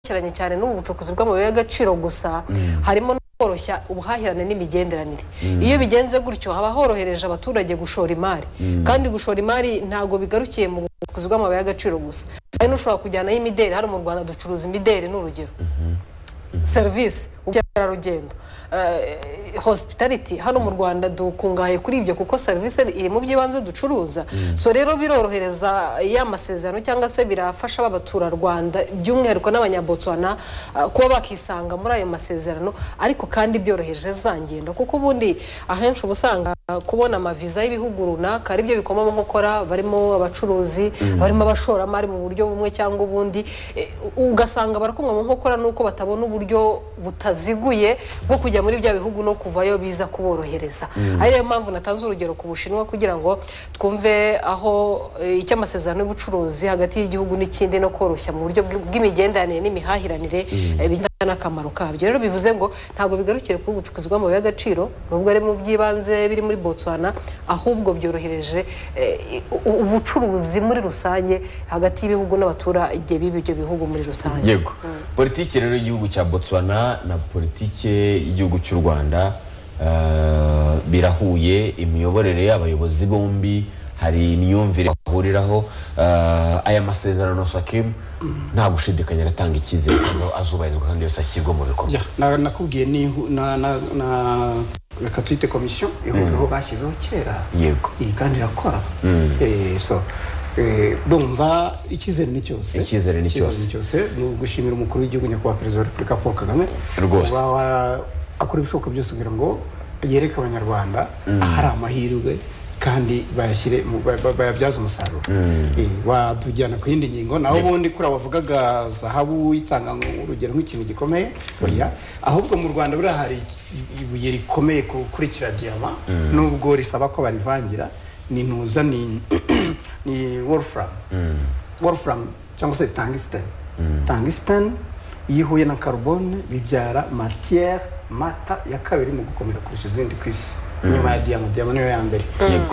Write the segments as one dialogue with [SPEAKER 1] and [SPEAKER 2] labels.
[SPEAKER 1] bwerekeranye cyane n'ubucukuzi bw'amabuye y'agaciro gusa harimo no koroshya ubuhahirane n'imigenderanire iyo bigenze gutyo haba horohereje abaturage gushora imari kandi gushora imari ntabwo bigarukiye mu bucukuzi bw'amabuye y'agaciro gusa hari n'ushobora kujyanaho imideri hano mu rwanda ducuruza imideri ni urugero serivisi ubukerarugendo eh, hospitality hano mu rwanda dukungahaye kuri ibyo kuko serivisi iri mu by'ibanze ducuruza so rero birorohereza ya masezerano cyangwa se birafasha b'abaturarwanda by'umwihariko n'abanyabotsuwana ah, kuba bakisanga muri ayo masezerano ariko kandi byoroheje za ngendo kuko ubundi ahenshi uba usanga kubona amaviza y'ibihugu runaka aribyo bikoma mu nkokora barimo abacuruzi barimo abashoramari mu buryo bumwe cyangwa ubundi eh, ugasanga barakomwa mu nkokora nuko batabona uburyo butaziguye bwo kujya muri bya bihugu no kuvayo biza kuborohereza ari yo mpamvu natanze urugero ku bushinwa kugira ngo twumve aho eh, icyo amasezerano y'ubucuruzi hagati y'igihugu n'ikindi no koroshya mu buryo bw- bw'imigenderanire n'imihahiranire eh, bijyana n'akamaro kabyo rero bivuze ngo ntabwo bigarukire ku bucukuzi bw'amabuye y'agaciro nubwo ari mu by'ibanze biri muri botswana ahubwo byorohereje eh, u- ubucuruzi muri rusange hagati y'ibihugu n'abaturage b'ibyo bihugu muri rusange
[SPEAKER 2] yego politiki rero y'igihugu cya botswana na politiki y'igihugu cy'u rwanda eh, birahuye imiyoborere y'abayobozi bombi hari imyumvire bahuriraho eh, aya masezerano sakimu nta gushidikanya aratanga icyizere ko azo- azubahirizwa kandi yose ashyirwa mu bikorwa
[SPEAKER 3] Ya, na- nakubwiye ni ihu- na na na reka tuyite komisiyo ihuriro bashyizeho kera
[SPEAKER 2] Yego.
[SPEAKER 3] iyi kandi irakora Eh, so eh, ndumva icyizere ni cyose
[SPEAKER 2] Icyizere ni
[SPEAKER 3] Icyizere
[SPEAKER 2] cyose.
[SPEAKER 3] ni ugushimira umukuru w'igihugu nyakubahwa perezida wa repubulika paul kagame
[SPEAKER 2] Rwose.
[SPEAKER 3] Kuba wa- akora ibishoboka byose kugira ngo yereke abanyarwanda ahari amahirwe kandi bayashyire mu- ba- ba- bayabyaze umusaruro Eh, watujyana ku yindi ngingo naho ubundi kuri abavugaga zahabu itanga nk- urugero nk'ikintu gikomeye oya ahubwo mu rwanda buriya hari ibuye rikomeye ku- kurikira diyama nubwo risaba ko barivangira ni ntuza ni ni wolfram wolfram cyangwa se tungsten tungsten iyo ihuye na carbone bibyara matière mata ya kabiri mu gukomera kurusha izindi ku isi nyuma ya diyama diyama niyo ya mbere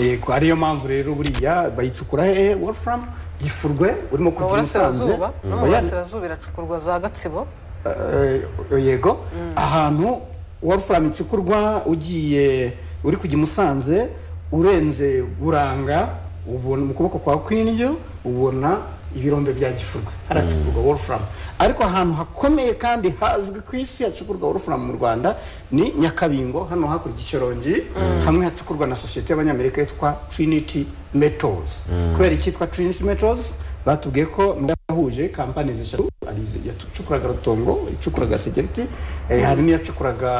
[SPEAKER 3] yego ariyo mpamvu rero buriya bayicukura hehe wolfram gifurwe urimo
[SPEAKER 1] mu
[SPEAKER 3] kugira usanze
[SPEAKER 1] burasirazuba no mu burasirazuba iracukurwa za gatsibo
[SPEAKER 3] yego ahantu wolfram icukurwa ugiye uri kujya i musanze urenze buranga ubona mu kuboko kwa kw'indyo ubona ibirombe bya gifurwe haracukurwa wolfram ariko ahantu hakomeye kandi hazwi ku isi hacukurwa wolfram mu rwanda ni nyakabingo hano hakurya icyorongi hamwe hacukurwa na sosiyete y'abanyamerika yitwa trinity metals kubera icyitwa trinity metals batubwiye ko nubwo yahuje kampani eshatu hari izi- yacukuraga rutongo icukuraga segeriti eh, hari n'iyacukuraga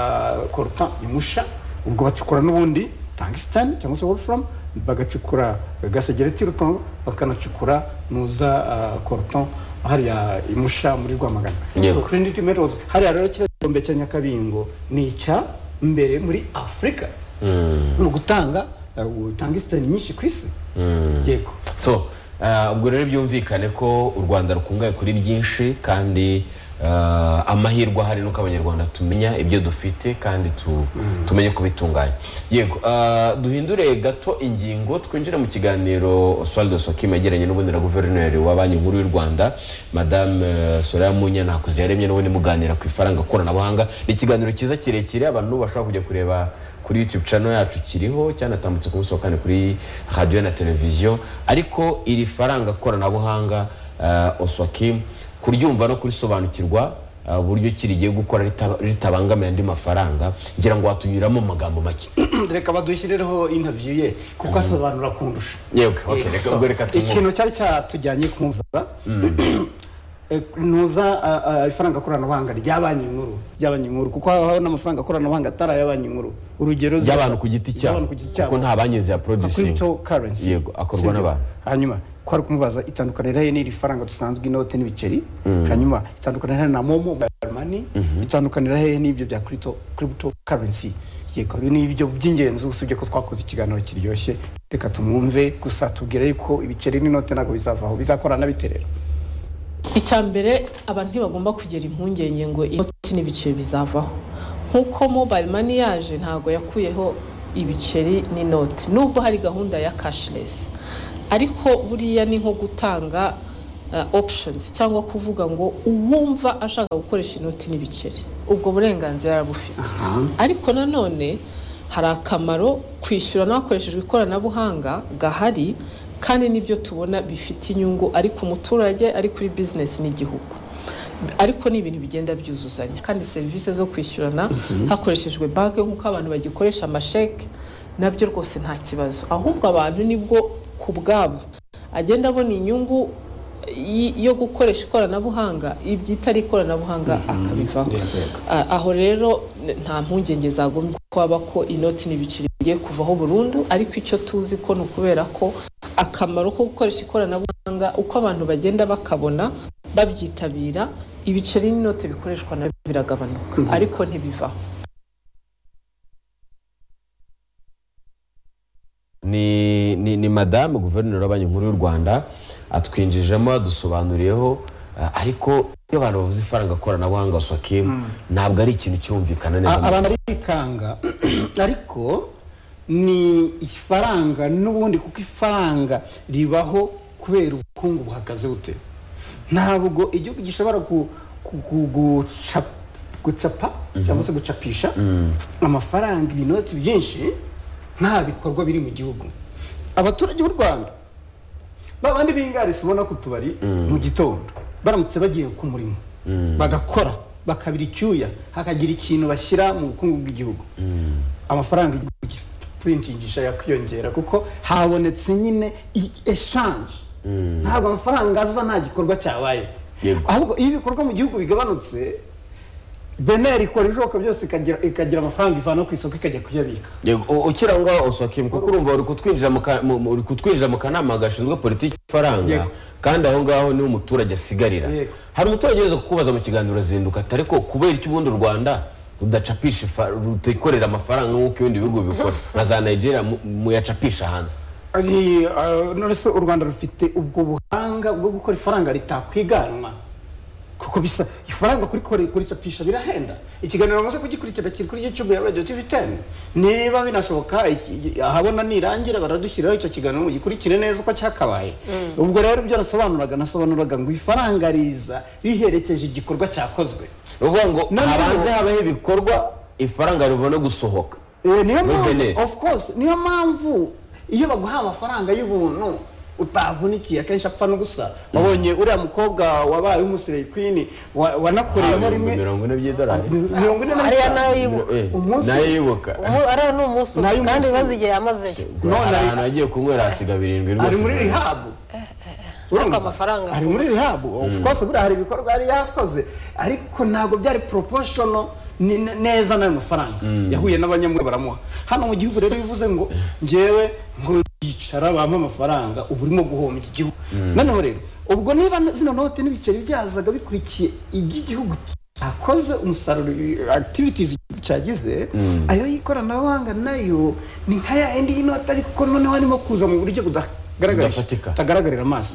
[SPEAKER 3] koruta imusha ubwo bacukura n'ubundi tangistani cyangwa se wolfram bagacukura gasegereti rutongo bakanacukura nuza ah, koruton hariya imusha muri rwamagana
[SPEAKER 2] Yego.
[SPEAKER 3] So, Trinity Metals hariya rero kiriya gikombe cya nyakabingo ni icya mbere muri afurika ni ugutanga eh, tungsten nyinshi ku isi yego
[SPEAKER 2] so eh, ubwo rero byumvikane ko u rwanda rukungahaye kuri byinshi kandi eh, amahirwe ahari nuko abanyarwanda tumenya ibyo dufite kandi tu- tumenye kubitunganya yego eh, duhindure gato ingingo twinjire mu kiganiro oswaldo sokim yagiranye n'ubundi na guverineri wa banki nkuru y'u rwanda madame eh, soraya munyantakuzi yaremye n'ubundi muganira ku ifaranga koranabuhanga ni ikiganiro cyiza kirekire abantu bashobora kujya kureba kuri youtube channel yacu kiriho cyanatambutse ku munsi wa kane kuri radiyo na televiziyo ariko iri faranga koranabuhanga uh, oswakim kuryumva no kurisobanukirwa ah, uburyo kirigiye gukora rita- ritabangamiye andi mafaranga ngira ngo watunyuramo mu magambo make
[SPEAKER 3] reka badushyireho interview ye kuko asobanura kundusha
[SPEAKER 2] yewe okay, reka
[SPEAKER 3] So,
[SPEAKER 2] ubwo reka tumwumve.
[SPEAKER 3] ikintu cyari cyatujyanye kumvuza Eh, ntuza ah, ah, ifaranga koranabuhanga rya banki nkuru rya banki nkuru kuko habaho n'amafaranga koranabuhanga atari aya banki nkuru urugero za-
[SPEAKER 2] by'abantu ku giti cyabo
[SPEAKER 3] by'abantu ku giti cyabo
[SPEAKER 2] kuko nta banki ziyaproducinga
[SPEAKER 3] crypto currency
[SPEAKER 2] Yego, akorwa n'abantu.
[SPEAKER 3] hanyuma twari kumubaza itandukaniro he n'iri faranga dusanzwe inote n'ibiceri hanyuma itandukaniro he na momo mobile money itandukaniro he n'ibyo bya crypto crypto currency yego ibi ni ibyo by'ingenzi usibye ko twakoze ikiganiro kiryoshye reka tumwumve gusa tubwire yuko ibiceri n'inote ntabwo bizavaho bizakorana biterera
[SPEAKER 4] icya mbere abantu ntibagomba kugira impungenge ngo inoti n'ibiceri bizavaho nk'uko mobile money yaje ntabwo yakuyeho ibiceri n'inoti nubwo hari gahunda ya cashless ariko buriya ni nko gutanga options cyangwa kuvuga ngo uwumva ashaka gukoresha inoti n'ibiceri ubwo burenganzira arabufite ariko nanone hari akamaro kwishyurana hakoreshejwe ikoranabuhanga gahari kandi n'ibyo tubona bifite inyungu ari ku muturage ari kuri bizinesi n'igihugu ariko ni ibintu bigenda byuzuzanya kandi serivisi zo kwishyurana hakoreshejwe banki nk'uko abantu bagikoresha amasheke nabyo rwose nta kibazo ahubwo abantu nibwo ku bwabo agenda abona inyungu y- yo gukoresha ikoranabuhanga ibyita ari ikoranabuhanga akabivaho Ah, aho rero n- nta mpungenge zagombye kwaba ko inoti n'ibiceri bigiye kuvaho burundu ariko icyo tuzi ko ni ukubera ko akamaro ko gukoresha ikoranabuhanga uko abantu bagenda bakabona babyitabira ibiceri n'inoti bikoreshwa nabyo biragabanuka ariko ntibivaho
[SPEAKER 2] ni ni ni madamu guverineri wa banki nkuru y'u rwanda atwinjijemo adusobanuriyeho ah, ariko iyo abantu bavuze ifaranga koranabuhanga sokimu ntabwo ari ikintu kirumvikana neza
[SPEAKER 3] A- abantu barikanga ariko ni ifaranga n'ubundi kuko ifaranga ribaho kubera ubukungu buhagaze bute ntabwo igihugu gishobora ku- ku- ku- guca- gucapa cyangwa se gucapisha amafaranga ibinoti byinshi nta bikorwa biri mu gihugu abaturage b'u rwanda babandi bingarisi ubona ku tubari mu gitondo baramutse bagiye ku murimo bagakora bakabira icyuya hakagira ikintu bashyira mu bukungu bw'igihugu amafaranga igihugu gipuritingisha yakwiyongera kuko habonetse nyine eshanje ntabwo amafaranga aza nta gikorwa cyabaye
[SPEAKER 2] Yego.
[SPEAKER 3] ahubwo iyo ibikorwa mu gihugu bigabanutse beneri ikora ibishoboka byose ikagira- ikagira amafaranga ivana ku isoko ikajya kuyabika
[SPEAKER 2] Yego, u- ukiri aho ngaho osokimu kuko urumva uri kutwinjira mu ka- mu- mu- uri kutwinjira mu kanama gashinzwe politiki y'ifaranga
[SPEAKER 3] Yego.
[SPEAKER 2] kandi aho ngaho niho umuturage asigarira
[SPEAKER 3] Yego.
[SPEAKER 2] hari umuturage uza kukubaza mu kiganiro urazinduka ati ariko kubera iki ubundi u rwanda rudacapisha ifa- rutikorera amafaranga nk'uko ibindi bihugu bikora na za nigeria mu- muyacapisha hanze
[SPEAKER 3] Ari, ah, none se u rwanda rufite ubwo buhanga bwo gukora ifaranga ritakwiganwa kuko bisa ifaranga kurikore- kuricapisha birahenda ikiganiro bamaze kugikurikira kiri kuri youtube ya radio tv 10 niba binashoboka iki- iki- ahabona nirangira baradushyiraho icyo kiganiro mugikurikire neza uko cyakabaye ubwo rero ibyo nasobanuraga nasobanuraga ngo ifaranga riza riherekeje igikorwa cyakozwe
[SPEAKER 2] ni ukuvuga ngo
[SPEAKER 3] Nanone-
[SPEAKER 2] habanze habaho ibikorwa ifaranga ribone gusohoka
[SPEAKER 3] Eh, niyo
[SPEAKER 2] Muri Benin.
[SPEAKER 3] mpamvu of course niyo mpamvu iyo baguha amafaranga y'ubuntu utavunikiye akenshi apfa no gusa wabonye uriya mukobwa wabaye umusire queen wa- wanakoreyemo
[SPEAKER 2] Habaye
[SPEAKER 3] rimwe
[SPEAKER 2] mirongo ine by'idolari
[SPEAKER 3] mirongo ine na
[SPEAKER 1] ariya nawe
[SPEAKER 3] bitanu
[SPEAKER 1] yibuka
[SPEAKER 2] Eh,
[SPEAKER 3] Umunsi-
[SPEAKER 2] nayo yibuka
[SPEAKER 1] Umu- ariya ni umunsi umwe
[SPEAKER 3] Nayo
[SPEAKER 1] kandi
[SPEAKER 3] umunsi
[SPEAKER 1] ibibazo
[SPEAKER 3] umwe.
[SPEAKER 1] igihe yamazeyo
[SPEAKER 2] hari
[SPEAKER 3] none ari-
[SPEAKER 2] ahantu agiye kunywera hasiga birindwi
[SPEAKER 3] ari
[SPEAKER 2] rwose
[SPEAKER 3] muri rihabu Urumva?
[SPEAKER 1] amafaranga
[SPEAKER 3] ari muri rihabu of course buriya hari ibikorwa yari yakoze ariko ntabwo byari proportional ni- ne- neza n'ayo mafaranga yahuye n'abanyamuri baramuha hano mu gihugu rero bivuze ngo ngewe ngo yicara bampa amafaranga uba urimo guhombya igihugu noneho rero ubwo niba zino note n'ibiceri byazaga bikurikiye iby'igihugu akoze umusaruro i- activities igihugu cyagize ayo y'ikoranabuhanga nayo ni nka ya yindi y'inoti ariko ko noneho harimo kuza mu buryo budagaragara
[SPEAKER 2] Budafatika.
[SPEAKER 3] utagaragarira amaso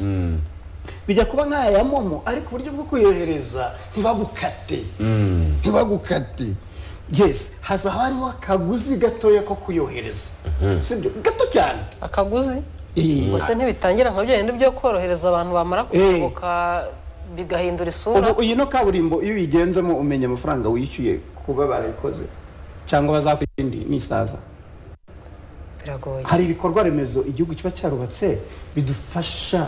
[SPEAKER 3] bijya kuba nk'aya ya momo ariko uburyo bwo kuyohereza ntibagukate ntibagukate yes haza hariho akaguzi gatoya ko kuyohereza sibyo gato cyane
[SPEAKER 1] akaguzi
[SPEAKER 3] Eh,
[SPEAKER 1] gusa ntibitangira nka bya bindi byo korohereza abantu bamara kuruhuka bigahindura isura
[SPEAKER 3] ubu iyi no kaburimbo iyo uyigenzemo umenya amafaranga wishyuye kuba barayikoze cyangwa bazakora indi n'isaza
[SPEAKER 1] biragoye
[SPEAKER 3] hari ibikorwa remezo igihugu kiba cyarubatse bidufasha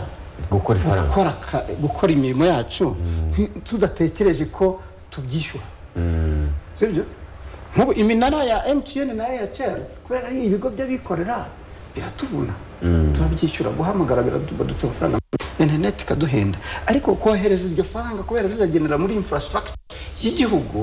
[SPEAKER 2] gukora ifaranga
[SPEAKER 3] gukora ka- gukora imirimo yacu nti- tudatekereje ko tubyishyura sibyo nk'ubu iminara ya emutiyeni na eyateri kubera ari ibigo by'abikorera biratuvuna turabyishyura guhamagara biraduca amafaranga interineti ikaduhenda ariko kohereza iryo faranga kubera rizagenera muri infrastructure y'igihugu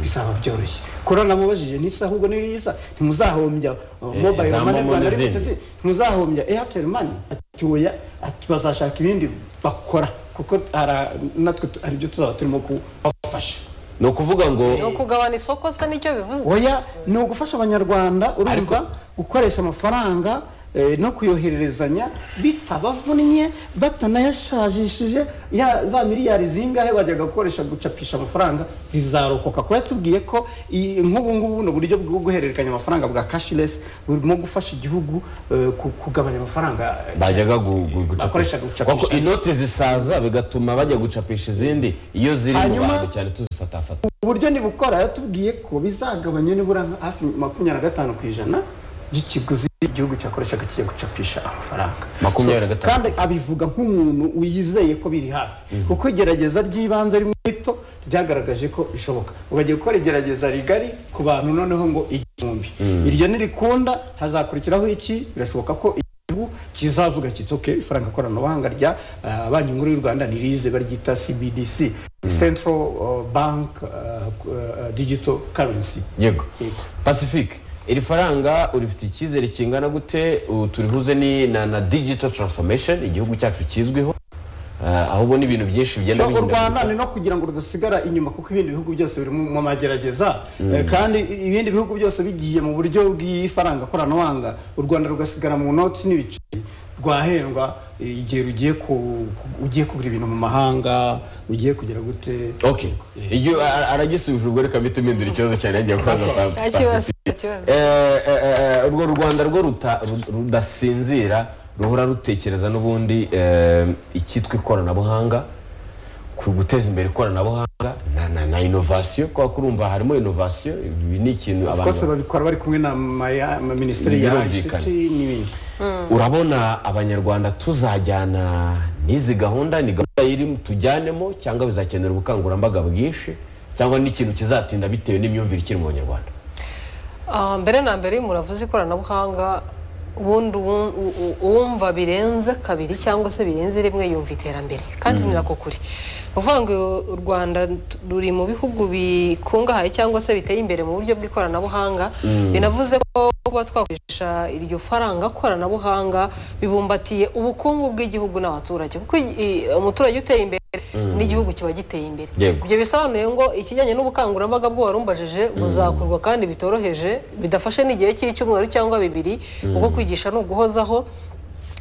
[SPEAKER 3] bizaba byoroshye kora namubajije ntisa ahubwo ni riza ntimuzahombya uh,
[SPEAKER 2] Eh,
[SPEAKER 3] mobile
[SPEAKER 2] za
[SPEAKER 3] money
[SPEAKER 2] Momo
[SPEAKER 3] Rwanda
[SPEAKER 2] n'izindi.
[SPEAKER 3] Limited, muzahombya airtel money ati oya ati bazashaka ibindi bakora kuko hara- natwe tu- hari ibyo tuzaba turimo kubafasha
[SPEAKER 2] ni ukuvuga ngo
[SPEAKER 1] ni ukugabana isoko se nicyo bivuze
[SPEAKER 3] oya ni ugufasha abanyarwanda urumva gukoresha amafaranga eh, no kuyohererezanya bitabavunnye batanayashajishije ya za miliyari zingahe bajyaga gukoresha gucapisha amafaranga zizarokoka kuko yatubwiye ko iyi- nk'ubu ngubu buno buryo bwo guhererekanya amafaranga bwa cashless burimo gufasha igihugu eh, ku- kugabanya amafaranga
[SPEAKER 2] bajyaga gu- gu-
[SPEAKER 3] Bakoresha
[SPEAKER 2] gucapisha
[SPEAKER 3] gucapisha.
[SPEAKER 2] kuko inoti zisaza bigatuma bajya gucapisha izindi iyo ziri mu
[SPEAKER 3] Hanyuma-
[SPEAKER 2] bantu cyane tuzifatafata
[SPEAKER 3] uburyo nibukora yatubwiye ko bizagabanya nibura nka hafi makumyabiri na gatanu ku ijana by'ikiguzi igihugu cyakoreshaga kijya gucapisha amafaranga
[SPEAKER 2] Makumyabiri na
[SPEAKER 3] So,
[SPEAKER 2] gatanu.
[SPEAKER 3] kandi abivuga nk'umuntu wiyizeye ko biri hafi kuko igerageza ry'ibanze rimwe rito ryagaragaje ko bishoboka Ubu bagiye gukora igerageza rigari ku bantu noneho ngo igihumbi iryo nirikunda hazakurikiraho iki birashoboka ko igihugu kizavuga kiti ok ifaranga koranabuhanga rya ah, banki nkuru y'u rwanda nirize baryita cbdc central ah, bank ah, ah, digital currency
[SPEAKER 2] yego
[SPEAKER 3] Yego.
[SPEAKER 2] pacifique iri faranga urifite icyizere kingana gute Uh, turihuze ni na na digital transformation igihugu cyacu kizwiho Uh, ahubwo n'ibintu byinshi bigenda
[SPEAKER 3] So, u rwanda
[SPEAKER 2] bihindagurika.
[SPEAKER 3] ni no kugira ngo rudasigara inyuma kuko ibindi bihugu byose biri mu mu magerageza Eh, kandi i- ibindi bihugu byose bigiye mu buryo bw'ifaranga koranabuhanga u rwanda rugasigara mu noti n'ibiceri rwahendwa eh, igihe rugiye ku- ku- ugiye kugura ibintu mu mahanga ugiye kugira gute
[SPEAKER 2] okay iyo a- aragisubije ubwo reka mpite mpindura ikibazo cyane yagiye kubaza pa-
[SPEAKER 1] nta kibazo
[SPEAKER 2] Pacifique.
[SPEAKER 1] nta kibazo
[SPEAKER 2] Eh, eh, eh, urwo rwanda rwo ruta- ru- rudasinzira ruhora rutekereza n'ubundi eh, icyitwa ikoranabuhanga ku guteza imbere ikoranabuhanga na, na, na innovation kubera ko urumva harimo innovation ibi ni ikintu
[SPEAKER 3] kose
[SPEAKER 2] abantu
[SPEAKER 3] babikora bari kumwe na ma- ya- ma- minisiteri ya
[SPEAKER 2] Birumvikana.
[SPEAKER 3] ict n'ibindi
[SPEAKER 2] urabona abanyarwanda tuzajyana n'izi gahunda ni gahunda iri tujyanemo cyangwa bizakenera ubukangurambaga bwinshi cyangwa n'ikintu kizatinda bitewe n'imyumvire ikiri mu banyarwanda
[SPEAKER 1] Ah, mbere na mbere iyo umuntu avuze ikoranabuhanga ubundi uwu- u- u- uwumva birenze kabiri cyangwa se birenze rimwe yumva iterambere kandi ni nako kuri ni ukuvuga ngo u Rwanda t- ruri mu bihugu bikungahaye cyangwa se biteye imbere mu buryo bw'ikoranabuhanga binavuze ko kuba twakoresha iryo faranga koranabuhanga bibumbatiye ubukungu bw'igihugu n'abaturage kuko i- i- umuturage uteye imbere n'igihugu kiba giteye imbere
[SPEAKER 2] Yego.
[SPEAKER 1] ibyo bisobanuye ngo ikijyanye n'ubukangurambaga bwo warumbajeje buzakorwa kandi bitoroheje bidafashe n'igihe cy'icyumweru cyangwa bibiri kuko kwigisha ni uguhozaho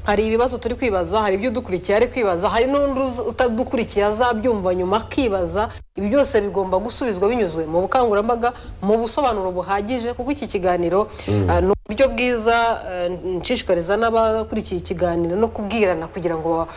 [SPEAKER 1] hari ibibazo turi kwibaza hari ibyo udukurikiye ari kwibaza hari n'undi uza- utadukurikiye azabyumva nyuma akibaza ibi byose bigomba gusubizwa binyuzwe mu bukangurambaga mu busobanuro buhagije kuko iki kiganiro ah, ni uburyo bwiza eh, nshishikariza n'abakurikiye ikiganiro no kubwirana kugira ngo ba-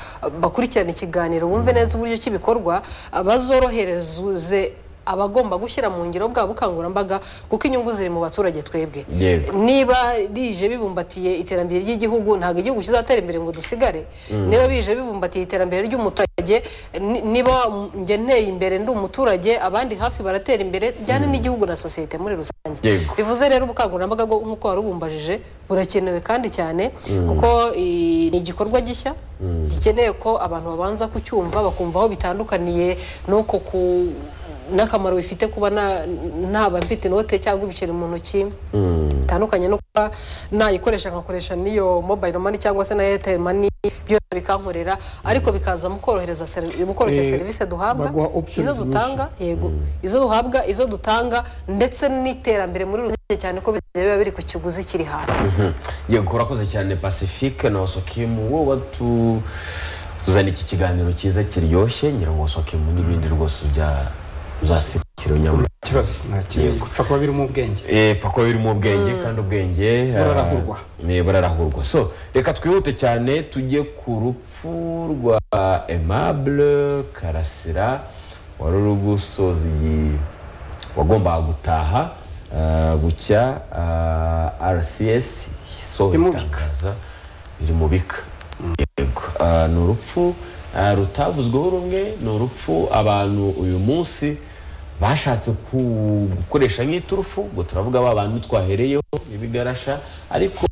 [SPEAKER 1] bakurikirane ikiganiro bumve neza uburyo kibikorwa ah, bazorohereze abagomba gushyira mu ngiro bwa bukangurambaga kuko inyungu ziri mu baturage twebwe
[SPEAKER 2] Yego.
[SPEAKER 1] niba bije bibumbatiye iterambere ry'igihugu ntabwo igihugu kizatera imbere ngo dusigare niba bije bibumbatiye iterambere ry'umuturage ni- niba njye nteye imbere ndi umuturage abandi hafi baratera imbere bijyana n'igihugu na sosiyete muri rusange
[SPEAKER 2] Yego.
[SPEAKER 1] bivuze rero ubukangurambaga bwo nk'uko warubumbajije burakenewe kandi cyane kuko i- ni igikorwa gishya gikeneye ko abantu babanza kucyumva bakumva aho bitandukaniye n'uko ku n'akamaro bifite kuba nta- ntaba mfite inote cyangwa ibiceri mu ntoki bitandukanye no kuba nayikoresha nkakoresha n'iyo mobayiro mani cyangwa se na airtel mani byose bikankorera ariko bikaza mu korohereza seri- mu koroshya
[SPEAKER 3] Eh,
[SPEAKER 1] serivisi duhabwa
[SPEAKER 3] baguha options
[SPEAKER 1] izo dutanga yego izo duhabwa izo dutanga ndetse n'iterambere muri rusange cyane ko biba biri ku kiguzi kiri hasi
[SPEAKER 2] yego urakoze cyane pacifique na osokimu wowe tu tuzana iki kiganiro cyiza kiryoshye ngira ngo osokimu n'ibindi rwose ujya uzasikira unyamura
[SPEAKER 3] ikibazo nta kintu gupfa kuba birimo ubwenge
[SPEAKER 2] epfa kuba birimo ubwenge kandi ubwenge eh,
[SPEAKER 3] Burarahurwa.
[SPEAKER 2] eh, burarahurwa so reka twihute cyane tujye ku rupfu rwa aimable karasira wari uri gusoza iyi wagombaga gutaha eh, bucya eh, rcs so
[SPEAKER 3] Imubika.
[SPEAKER 2] itangaza iri mu bika yego Ah, ni urupfu ah, rutavuzweho rumwe ni urupfu abantu uyu munsi bashatse ku- gukoresha nk'iturufu ngo turavuga ba bantu twahereyeho ibigarasha ariko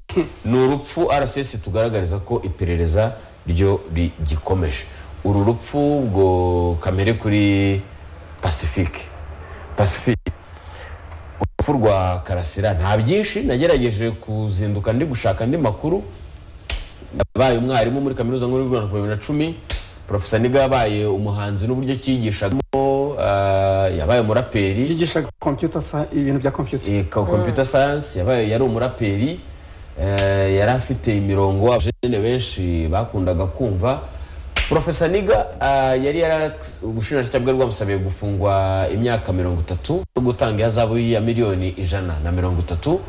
[SPEAKER 2] ni urupfu rcs tugaragariza ko iperereza ryo rigikomeje uru rupfu ngo kamere kuri pacifique pacifique urupfu rwa karasira nta byinshi nagerageje kuzinduka ndi gushaka andi makuru yabaye umwarimu muri kaminuza nkuru y'u Rwanda kuva bibiri na cumi porofesa niga yabaye umuhanzi n'uburyo cyigishagamo ah, yabaye umuraperi
[SPEAKER 3] yigisha computer sa- ibintu bya computer
[SPEAKER 2] computer science yabaye yari umuraperi eh, yari afite imirongo abajene benshi bakundaga kumva profesa niga ah, yari yara ubushinjacyaha bwari bwamusabiye gufungwa imyaka mirongo itatu no gutanga ihazabu ya miliyoni ijana na mirongo itatu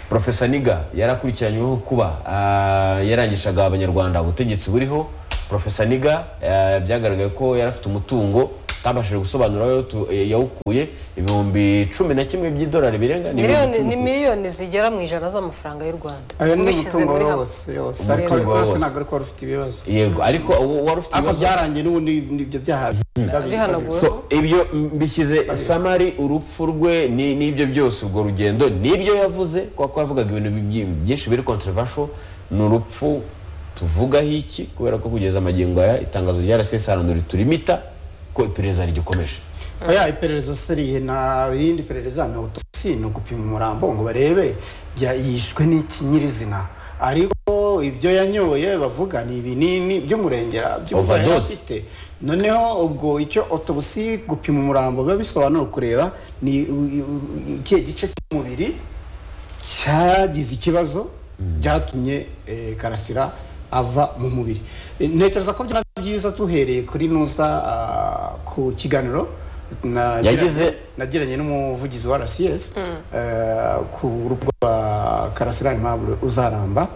[SPEAKER 2] profesa niga yarakurikiranyweho kuba ah, yarangishaga abanyarwanda ubutegetsi buriho profesa niga ah, byagaragaye ko yari afite umutungo utabashije gusobanura aho yawutu- yawukuye ibihumbi cumi na kimwe by'idolari birenga ni
[SPEAKER 1] miliyoni
[SPEAKER 2] ibihumbi
[SPEAKER 1] ni
[SPEAKER 2] icumi ku-
[SPEAKER 1] miliyoni zigera mu ijana z'amafaranga y'u rwanda
[SPEAKER 3] ayo ni
[SPEAKER 1] Ubishyize
[SPEAKER 3] umutungo
[SPEAKER 1] muri
[SPEAKER 3] wari
[SPEAKER 1] hamwe.
[SPEAKER 3] wose yose
[SPEAKER 2] Umutungo
[SPEAKER 3] ariko
[SPEAKER 2] wari
[SPEAKER 3] rwose
[SPEAKER 2] wose.
[SPEAKER 3] ntabwo ariko wari ufite ibibazo
[SPEAKER 2] yego ariko ubu wari ufite
[SPEAKER 3] ariko
[SPEAKER 2] ibibazo
[SPEAKER 3] byarangiye n'ubundi n'ibyo byaha
[SPEAKER 1] bihanaguwe.
[SPEAKER 2] so ibyo mbishyize samari urupfu rwe ni- n'ibyo byose urwo rugendo n'ibyo yavuze kuko yavugaga ibintu bi- byinshi biri controversial ni urupfu tuvugaho iki kubera ko kugeza amagingo aya itangazo rya rcsanura turimita ko iperereza rigikomeje
[SPEAKER 3] oya iperereza se rihe nta rindi perereza ni autopsy ni ugupima umurambo ngo barebe bya- yishwe n'iki nyirizina ariko ibyo yanyoye bavuga ni ibinini by'umurenge by'umurwa yari
[SPEAKER 2] Overdose.
[SPEAKER 3] afite noneho ubwo icyo autopsy gupima umurambo biba bisobanura kureba ni u- u- u- ikihe gice cy'umubiri cyagize ikibazo byatumye eh, karasira ava mu mubiri Eh, ntekereza ko byaba byiza duhereye kuri nusa ah, ku kiganiro nagiranye-
[SPEAKER 2] Yagize-
[SPEAKER 3] nagiranye n'umuvugizi wa rcs eh, ku rugo rwa karasira aimable uzaramba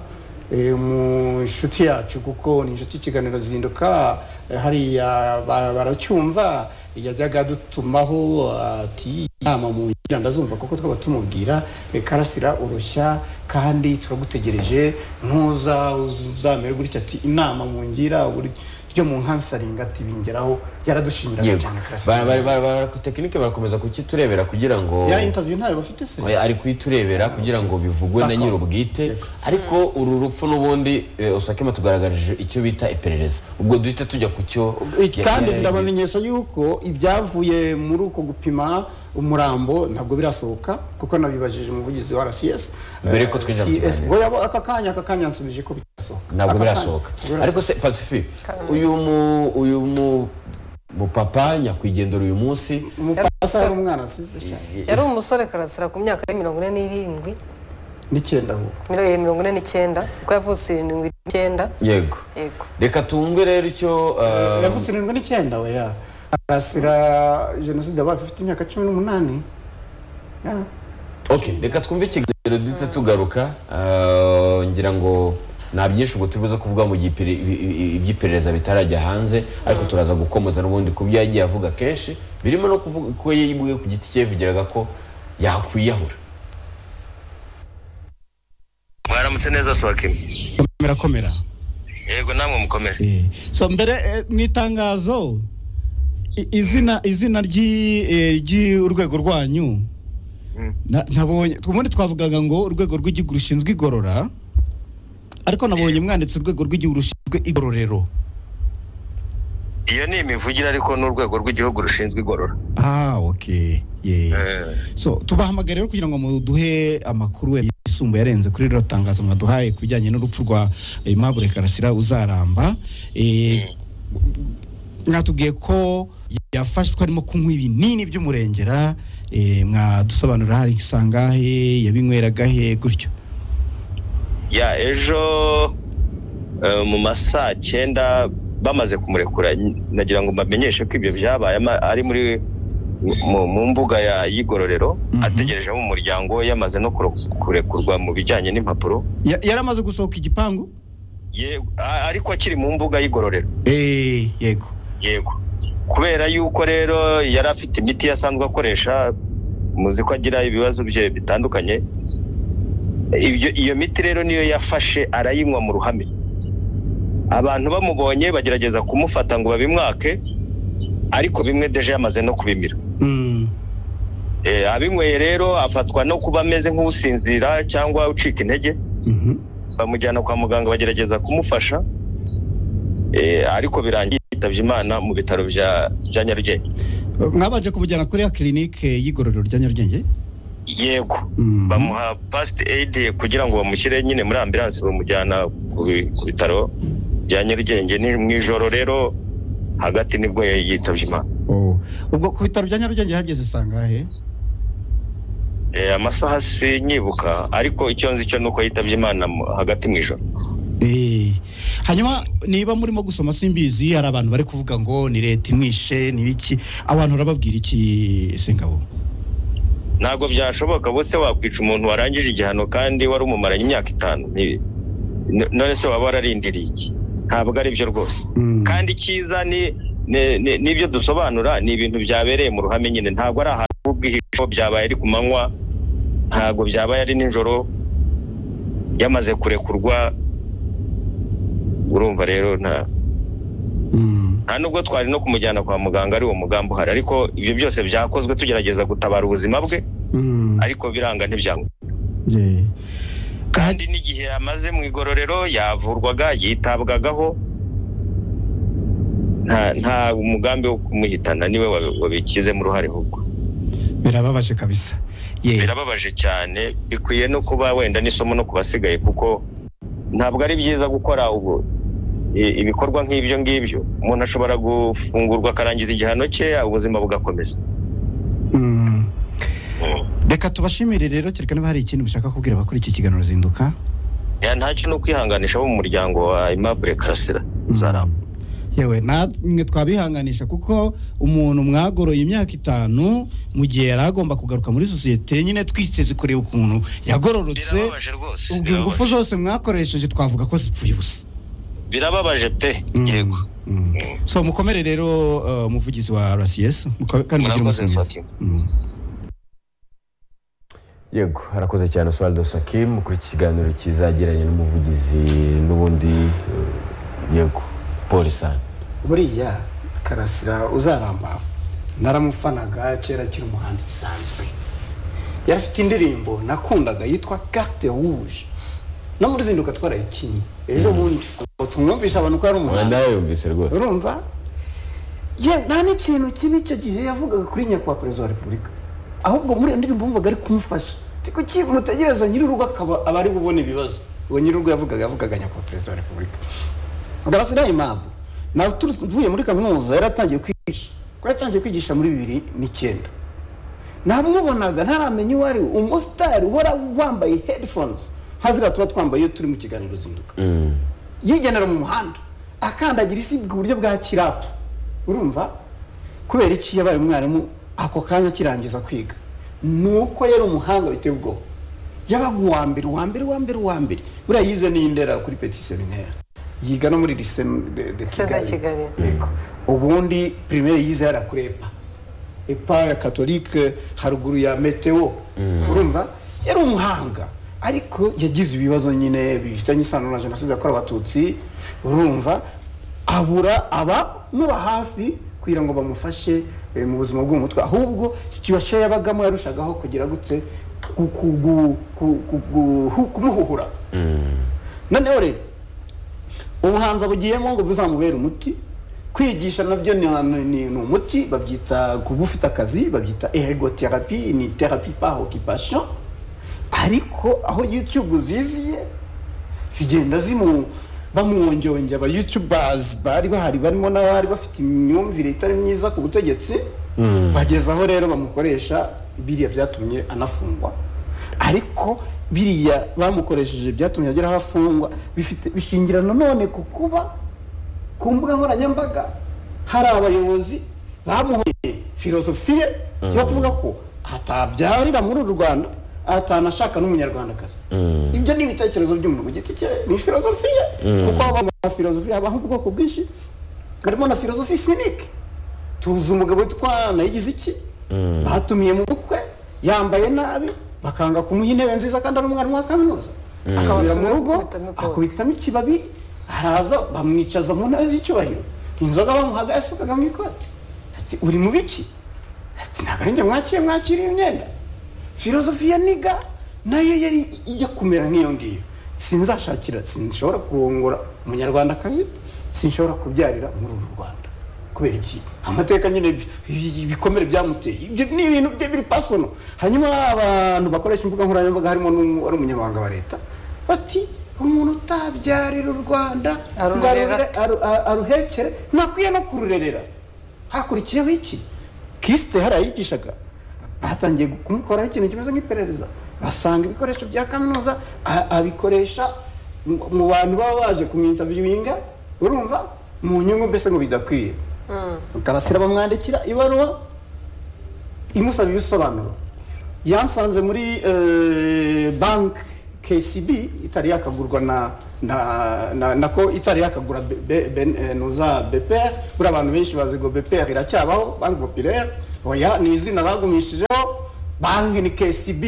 [SPEAKER 3] Eh, mu nshuti yacu kuko ni inshuti y'ikiganiro zinduka eh, hariya ba- baracyumva yajyaga dutumaho ati inama mu ngira ndazumva kuko twaba tumubwira eh, karasira urushya kandi turagutegereje ntuza uzamere gutya ati inama mu ngira buri- ryo mu nkansaringa ati bingeraho yaradushimiraga
[SPEAKER 2] yego
[SPEAKER 3] cyane
[SPEAKER 2] Ba- ba-
[SPEAKER 3] karasira
[SPEAKER 2] ba- ba- tekinike barakomeza kukiturebera kugira ngo
[SPEAKER 3] ya intaviyu ntayo bafite se
[SPEAKER 2] Oya, ari kuyiturebera kugira ngo bivugwe na
[SPEAKER 3] D'accord.
[SPEAKER 2] nyir'ubwite
[SPEAKER 3] D'accord.
[SPEAKER 2] ariko uru rupfu n'ubundi eh, usakema tugaragarije icyo bita iperereza ubwo duhita tujya ku cyo
[SPEAKER 3] Iki- kandi
[SPEAKER 2] yari-
[SPEAKER 3] ndabamenyesha yuko ibyavuye muri uko gupima umurambo ntabwo birasohoka kuko nabibajije umuvugizi wa rcs
[SPEAKER 2] Mbere yuko twinjira mu
[SPEAKER 3] CS
[SPEAKER 2] kiganiro.
[SPEAKER 3] oya, bo- aka kanya aka kanya yansubije ko bitasohoka
[SPEAKER 2] ntabwo
[SPEAKER 3] Aka kanya.
[SPEAKER 2] birasohoka
[SPEAKER 3] Birasohoka.
[SPEAKER 2] ariko se pasifi uyu mu uyu mu mupapa nyakwigendera uyu munsi
[SPEAKER 3] umupasa yari umwana asize cyane
[SPEAKER 1] yari umusore karasira ku myaka ya mirongo ine n'irindwi
[SPEAKER 3] n'icyenda ahubwo
[SPEAKER 1] miliyoni mirongo ine n'icyenda kuko yavutse irindwi n'icyenda
[SPEAKER 2] yego
[SPEAKER 1] yego
[SPEAKER 2] reka tumve rero icyo eh,
[SPEAKER 3] yavutse irindwi n'icyenda oya arasira jenoside yabaye afite imyaka cumi n'umunani Ya.
[SPEAKER 2] okay reka twumve ikiganiro duhita tugaruka eh, ngira ngo nta byinshi ubu turi buze kuvuga mu gihe ipere- ibi- ibi- iby'iperereza bitarajya hanze ariko turaza gukomoza n'ubundi ku byo yagiye avuga kenshi birimo no kuvuga ko yibwe ku giti cye yivugiraga ko yakwiyahura
[SPEAKER 5] mwaramutse neza sohakimwe
[SPEAKER 3] murakomera
[SPEAKER 5] yego namwe mukomere
[SPEAKER 3] so mbere eh, mu itangazo i- izina izina ry'i- eh, ry'urwego rwanyu na- nabonye ubundi twavugaga ngo urwego rw'igihugu rushinzwe igorora ariko nabonye mwanditse urwego rw'igihugu rushinzwe igororero
[SPEAKER 5] iyo ni imivugire ariko n'urwego rw'igihugu rushinzwe igorora
[SPEAKER 3] ah ok yeah.
[SPEAKER 5] Eh,
[SPEAKER 3] so tubahamagara rero kugira ngo muduhe amakuru yisumbuye arenze kuri rero tangazo mwaduhaye ku bijyanye n'urupfu rwa Aimable Karasira uzaramba Eh, mwatubwiye ko yafashwe arimo kunywa ibinini by'umurengera eh, mwadusobanurira hari isangahe yabinyweragahe gutyo
[SPEAKER 5] ya ejo eh, mu ma saa cyenda bamaze kumurekura nagira ngo mbamenyeshe ko ibyo byabaye ama- ari muri mu- mu mbuga ya y'igororero
[SPEAKER 3] Mhm.
[SPEAKER 5] ategereje mu muryango we yamaze no kuro- kurekurwa mu bijyanye n'impapuro
[SPEAKER 3] Ya- yari amaze gusohoka igipangu
[SPEAKER 5] Ye- a- ariko akiri mu mbuga y'igororero
[SPEAKER 3] Eh, yego
[SPEAKER 5] yego kubera yuko rero yari afite imiti asanzwe akoresha muzi ko agira ibibazo bye bitandukanye ibyo iyo miti rero niyo yafashe arayinywa mu ruhame abantu bamubonye bagerageza kumufata ngo babimwake ariko bimwe deje yamaze no kubimira
[SPEAKER 3] Mm,
[SPEAKER 5] Eh, abinyweye rero afatwa no kuba ameze nk'usinzira cyangwa ucika intege
[SPEAKER 3] mhm.
[SPEAKER 5] bamujyana kwa muganga bagerageza kumufasha Eh, ariko birangiye yitabye imana mu bitaro bya bya nyarugenge
[SPEAKER 3] mwabanje kumujyana kuri ya kirinike y'igororero rya Nyarugenge
[SPEAKER 5] yego
[SPEAKER 3] Mhm.
[SPEAKER 5] bamuha pasite eyidi kugira ngo bamushyire nyine muri ambilanse bamujyana ku bi- ku bitaro bya nyarugenge ni mu ijoro rero hagati nibwo yitabye imana
[SPEAKER 3] Oh. ubwo ku bitaro bya Nyarugenge hageze isangahe
[SPEAKER 5] Eh, amasaha sinyibuka ariko icyo nzi cyo ni uko yitabye imana mu- hagati mu ijoro
[SPEAKER 6] Eh, hanyuma niba murimo gusoma simbizi hari abantu bari kuvuga ngo ni leta imwishe ni iki abantu urababwira iki sengabo
[SPEAKER 5] ntabwo byashoboka bose wakwica umuntu warangije igihano kandi wari umumaranye imyaka itanu Ni- n- none se waba wararindiriye iki ntabwo ari byo rwose
[SPEAKER 6] Mm.
[SPEAKER 5] kandi icyiza ni ni- ni- n'ibyo dusobanura ni ibintu byabereye mu ruhame nyine ntabwo ari ahantu h'ubwihisho byabaye ari ku manywa ntabwo byabaye ari nijoro yamaze kurekurwa urumva rero nta
[SPEAKER 6] Mm.
[SPEAKER 5] nta nubwo twari no kumujyana kwa muganga ari uwo mugambi uhari ariko ibyo byose byakozwe tugerageza gutabara ubuzima bwe
[SPEAKER 6] Mm.
[SPEAKER 5] ariko biranga ntibyanga
[SPEAKER 6] Eh.
[SPEAKER 5] kandi n'igihe yamaze mu igororero yavurwaga yitabwagaho nta nta umugambi wo kumuhitana niwe wa- wabikizemo uruhare ahubwo
[SPEAKER 6] birababaje kabisa ye
[SPEAKER 5] birababaje cyane bikwiye no kuba wenda n'isomo no ku basigaye kuko ntabwo ari byiza gukora ubwo i- ibikorwa nk'ibyo ngibyo umuntu ashobora gufungurwa akarangiza igihano cye ubuzima bugakomeza
[SPEAKER 6] Mm. reka tubashimire rero kereka niba hari ikindi mushaka kubwira abakora iki kiganiro zinduka
[SPEAKER 5] ya ntacyo ni ukwihanganisha bo mu muryango wa imabure karasira uzaramba
[SPEAKER 6] yewe namwe twabihanganisha kuko umuntu mwagoroye imyaka itanu mu gihe yari agomba kugaruka muri sosiyete nyine twiteze kureba ukuntu yagororotse
[SPEAKER 5] birababaje rwose
[SPEAKER 6] ubwo ingufu
[SPEAKER 5] birababaje.
[SPEAKER 6] zose mwakoresheje twavuga ko zipfuye ubusa
[SPEAKER 5] birababaje pe yego
[SPEAKER 6] Mm. so mukomere rero uh, umuvugizi wa rcs muko- kandi mugire
[SPEAKER 5] murakoze
[SPEAKER 6] umunsi mwiza.
[SPEAKER 5] Fatima.
[SPEAKER 6] Mm.
[SPEAKER 2] yego harakoze cyane oswaldo sakim kuri iki kiganiro kizagiranye n'umuvugizi n'ubundi eh, yego polisani
[SPEAKER 3] buriya karasira uzaramba naramufanaga kera akiri umuhanzi bisanzwe yari afite indirimbo nakundaga yitwa carte rouge no muri zinduka twarayikinnye ejo bundi tumwumvisha abantu ko ari umuhanzi
[SPEAKER 2] nawe yumvise rwose
[SPEAKER 3] urumva ye nta n'ikintu kibi icyo gihe yavugaga kuri nyakubahwa perezida wa repubulika ahubwo muri iyo ndirimbo wumvaga ari kumufasha kuki mutegereza nyir'urugo akaba aba ari bubone ibibazo uwo nyir'urugo yavugaga yavugaga nyakubahwa perezida wa repubulika garasira imabu nawe tuvuye muri kaminuza yaratangiye kwigisha ko yatangiye kwigisha muri bibiri n'icyenda namubonaga ntaramenya uwo ari we umusitari uhora wambaye headphones nka ziriya tuba twambaye iyo turi mu kiganiro zinduka yigendera mu muhanda akandagira isi ku buryo bwa kirapu urumva kubera iki yabaye umwarimu ako kanya akirangiza kwiga ni uko yari umuhanga biteye ubwoba yabaga uwa mbere uwa mbere uwa mbere uwa mbere buriya yize n'iyi ndera kuri peti seminaire yiga no muri lise de- de
[SPEAKER 1] Lycée de Kigali.
[SPEAKER 3] yego ubundi primaire yize yarakurepa epa ya katolike haruguru ya meteo urumva yari umuhanga ariko yagize ibibazo nyine bifitanye isano na jenoside yakorewe abatutsi urumva abura abamuba hafi kugira ngo bamufashe eh, mu buzima bwo mu mutwe ahubwo situation yabagamo yarushagaho kugira gute ku- ku- ku- ku- ku- ku- kumuhuhura noneho rero ubuhanzi abugiyemo ngo buzamubere umuti kwigisha nabyo ni, ni, ni umuti babyita kuba ufite akazi babyita ergotherapie ni therapie par occupation ariko aho youtube ziziye zigenda zimu bamwongyongera aba youtubers bari bahari barimo n'abari bafite imyumvire itari myiza ku butegetsi bageza aho rero bamukoresha biriya byatumye anafungwa ariko biriya bamukoresheje byatumye agera aho afungwa bifite bishingira nanone ku kuba ku mbuga nkoranyambaga hari abayobozi bamuhoye filozofiye yo kuvuga ko atabyarira muri uru rwanda atanashaka n'umunyarwandakazi ibyo ni ibitekerezo by'umuntu ku giti cye ni filozofiye kuko haba na filozofiye habaho ubwoko bwinshi harimo na filozofi sinike tuzi umugabo witwa nayigize iki batumiye mu bukwe yambaye nabi bakanga kumuha intebe nziza kandi ari umwarimu wa kaminuza akabura mu rugo
[SPEAKER 1] Akubitamo ikoti.
[SPEAKER 3] akubitamo ikibabi haraza bamwicaza mu ntebe z'icyubahiro inzoga bamuhaga yasukaga mu ikoti ati uri mu biki ati ntabwo ari njye mwakiriye mwakiriye imyenda filozofiya niga nayo yari ijya kumera nk'iyo ngiyo sinzashakira sinshobora kurongora umunyarwandakazi sinshobora kubyarira muri uru rwanda kubera iki amateka nyine bi- bi- ibikomere byamuteye ibyo ni ibintu bye biri pasono hanyuma abantu bakoresha imbuga nkoranyambaga harimo n'umu- wari umunyamabanga wa leta bati umuntu utabyarira u rwanda ngo
[SPEAKER 1] Arurera
[SPEAKER 3] arurere-
[SPEAKER 1] ate?"
[SPEAKER 3] aru- a- aruhekere ntakwiye no kururerera hakurikiyeho iki kisite harayigishaga batangiye kumukoraho ikintu kimeze nk'iperereza basanga ibikoresho bya kaminuza a- abikoresha mu- mu bantu baba baje kumwintaviyinga urumva mu nyungu mbese ngo bidakwiye karasira bamwandikira ibaruwa imusaba ibisobanuro yansanze muri eh, banki KCB itari yakagurwa na na na nako itari yakagura be- be- ben- eh, nuza BPR buri abantu benshi bazi ngo BPR iracyabaho banki populaire oya ni izina bagumishijeho banki ni KCB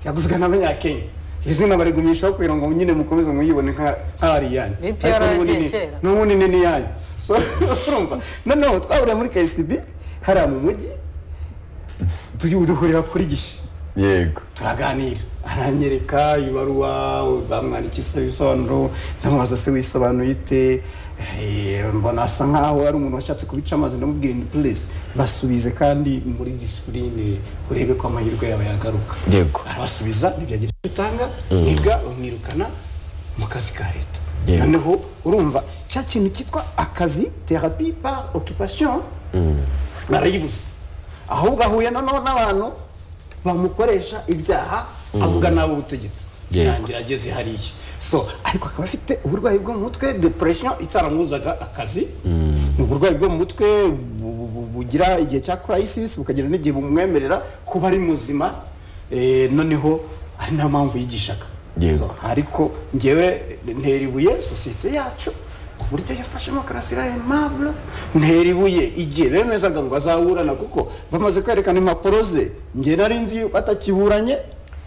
[SPEAKER 3] yaguzwe n'abanyakenya izina barigumishaho kugira ngo nyine mukomeze muyibone nka nk'ari yanyu
[SPEAKER 1] BPR
[SPEAKER 3] Ariko
[SPEAKER 1] yagiye
[SPEAKER 3] n'ubundi ni-
[SPEAKER 1] kera.
[SPEAKER 3] n'ubundi ni niyanyu so urumva noneho twaburiye muri KCB hariya mu mujyi tuyu- duhurira kuri gishi
[SPEAKER 2] yego
[SPEAKER 3] turaganira aranyereka ibaruwa bamwandikisha ibisobanuro ndamubaza se wisobanuye ite Eh, mbona asa nkaho ari umuntu washatse kubica amazi ndamubwira indi puresi basubize kandi muri disipurine urebe ko amahirwe yawe yagaruka
[SPEAKER 2] Yego.
[SPEAKER 3] arabasubiza ntibyagira icyo bitanga niga umwirukana mu kazi ka leta
[SPEAKER 2] Yego.
[SPEAKER 3] noneho urumva cya kintu cyitwa akazi terapi par okipasiyo barayibuze ahubwo ahuye noneho n'abantu bamukoresha ibyaha avuga n'abo butegetsi
[SPEAKER 2] Yego.
[SPEAKER 3] irangira ageze hariya so ariko akaba afite uburwayi bwo mu mutwe depression itaramuzaga akazi ni uburwayi bwo mu mutwe bu- bu- bu- bugira igihe cya crisis bukagira n'igihe bumwemerera kuba ari muzima eh, noneho ari nayo mpamvu yigishaga
[SPEAKER 2] Yego.
[SPEAKER 3] So, ariko ngewe ntera ibuye sosiyete yacu uburyo yafashemo karasira aimable ntera ibuye igihe bemezaga ngo azaburana kuko bamaze kwerekana impapuro ze ngewe nari nzi yuko atakiburanye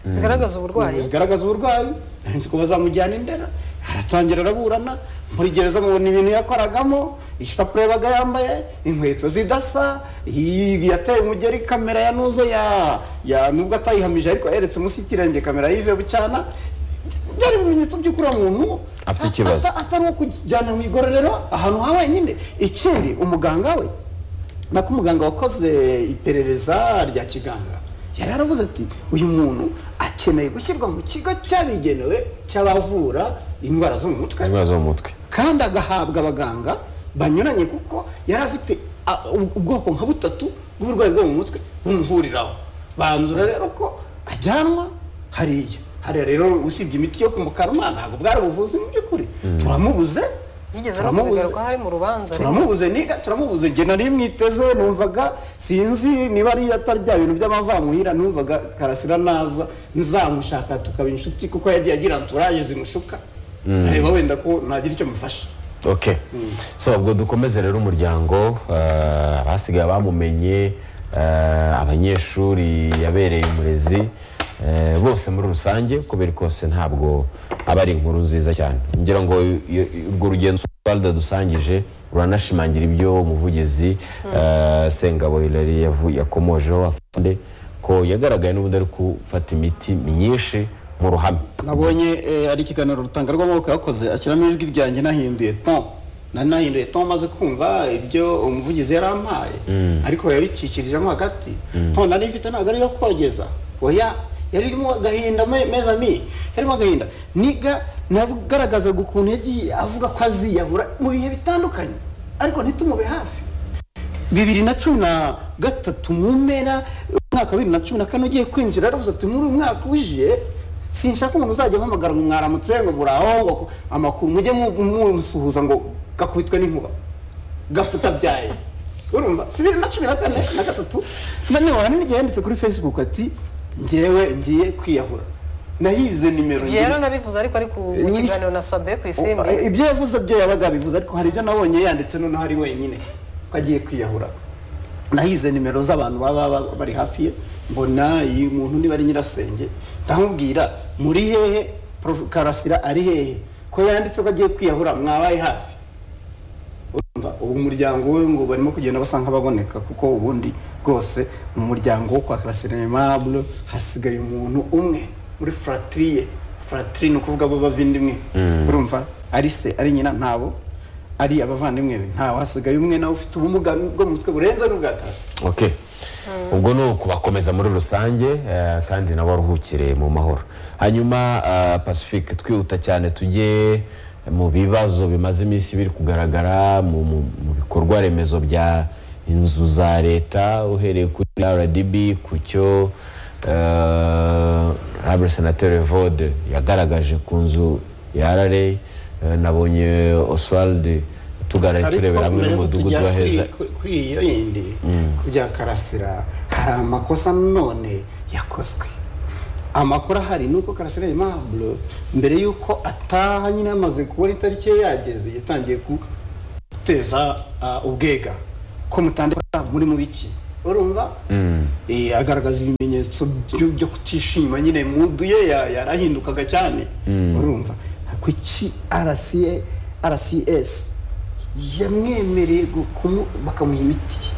[SPEAKER 1] zigaragaza uburwayi
[SPEAKER 3] zigaragaza uburwayi nari nzi ko bazamujyana indera aratangira araburana muri gereza mubona ibintu yakoragamo ishapure baga yambaye inkweto zidasa iyi yateye umugeri kamera ya nuzo ya ya nubwo atayihamije ariko yeretse munsi y'ikirenge kamera yive bucyana byari ibimenyetso by'ukuri uwo muntu
[SPEAKER 2] Afite ikibazo.
[SPEAKER 3] ata- atari uwo kujyana mu igororero ahantu ha wenyine ikindi umuganga we nako umuganga wakoze iperereza rya kiganga yari yaravuze ati uyu muntu akeneye gushyirwa mu kigo cyabigenewe cy'abavura indwara zo mu mutwe
[SPEAKER 2] indwara zo mu mutwe
[SPEAKER 3] kandi agahabwa abaganga banyuranye kuko yari afite a- u- ubwoko nka butatu bw'uburwayi bwo mu mutwe bumuhuriraho banzura rero ko ajyanwa hariya hariya rero usibye imiti yo kumukaruma ntabwo bwari ubuvuzi mu by'ukuri turamubuze
[SPEAKER 1] yigeze no
[SPEAKER 3] turamubuze.
[SPEAKER 1] kubigaruka hari mu rubanza
[SPEAKER 3] turamubuze niga turamubuze njye nari mwiteze numvaga sinzi niba ari atari bya bintu by'amavamuhira numvaga karasira naza nzamushaka tukaba inshuti kuko yagiye agira anturaje zimushuka nkareba wenda ko nagira icyo mufasha
[SPEAKER 2] ok so ubwo dukomeze rero umuryango eh, abasigaye bamumenye eh, abanyeshuri yabereye umurezi eh, bose muri rusange kubera kose ntabwo aba ari inkuru nziza cyane ngira ngo i- i- urwo rugendo Oswald dusangije ruranashimangira ibyo umuvugizi eh, Sengabo Hilary yavu- yakomojeho afande ko yagaragaye n'ubundi ari gufata imiti myinshi mu ruhame
[SPEAKER 3] nabonye eh, ari ikiganiro rutanga rw'amaboko yakoze ashyiramo ijwi ryanjye nahinduye ton nari nahinduye ton maze kumva ibyo umuvugizi yari ampaye ariko yabicikirijemo hagati ton nari mfite ntabwo ari iyo kogeza oya yari irimo agahinda me- meza mi yarimo agahinda niga nagaragazaga ukuntu yagiye avuga ko aziyahura mu bihe bitandukanye ariko ntitumube hafi bibiri na cumi na gatatu mu mpera umwaka wa bibiri na cumi na kane ugiye kwinjira yaravuze ati muri uyu mwaka uje sinshaka umuntu uzajya uhamagara ngo mwaramutse ngo muraho ngo ko- amakuru mujye mu- mumusuhuza ngo gakubitwe n'inkuba gafuta byaye urumva si bibiri na cumi na kane na gatatu noneho hari n'igihe yanditse kuri facebook ati ngewe ngiye kwiyahura nayize nimero
[SPEAKER 1] ibyo rero nabivuze ariko ari ku mu kiganiro na sabe ku isimbi
[SPEAKER 3] ibyo yavuze byo yabaga abivuze ariko hari ibyo nabonye yanditse noneho ari wenyine ko agiye kwiyahura nahize nimero z'abantu baba ba- bari hafi ye mbona iyi muntu niba ari nyirasenge ndamubwira muri hehe Prof. karasira ari hehe ko yanditse ko agiye kwiyahura mwabaye hafi urumva ubu umuryango we ngo barimo kugenda basa nk'ababoneka kuko ubundi rwose mu muryango wo kwa karasiremable hasigaye umuntu umwe muri fratiri ye fratiri ni ukuvuga abo bavindimwe urumva ari se ari nyina ntabo ari abavandimwe be ntawe hasigaye umwe nawe ufite ubumuga bwo mu mutwe burenze n'ubwa karasira
[SPEAKER 2] ok ubwo ni ukubakomeza muri rusange eh, kandi nabo aruhukire mu mahoro hanyuma eh, pacifique twihuta cyane tujye mu bibazo bimaze iminsi biri kugaragara mu mu- mu bikorwa remezo bya inzu za leta uhereye kuri rdb ku cyo rabure senateri vode yagaragaje ku nzu ya rra nabonye oswald tuganira turebera hamwe n'umudugudu wa heza
[SPEAKER 3] kuri iyo yindi ku bya karasira hari amakosa none yakozwe amakuru ahari ni uko karasira impaburo mbere y'uko ataha nyine yamaze kubona itariki ye yageze yatangiye guteza ubwega ko mutandukana muri mu biki urumva agaragaza ibimenyetso byo kutishima nyine mudu ye yarahindukaga cyane urumva kuki rcs yamwemereye bakamuha imiti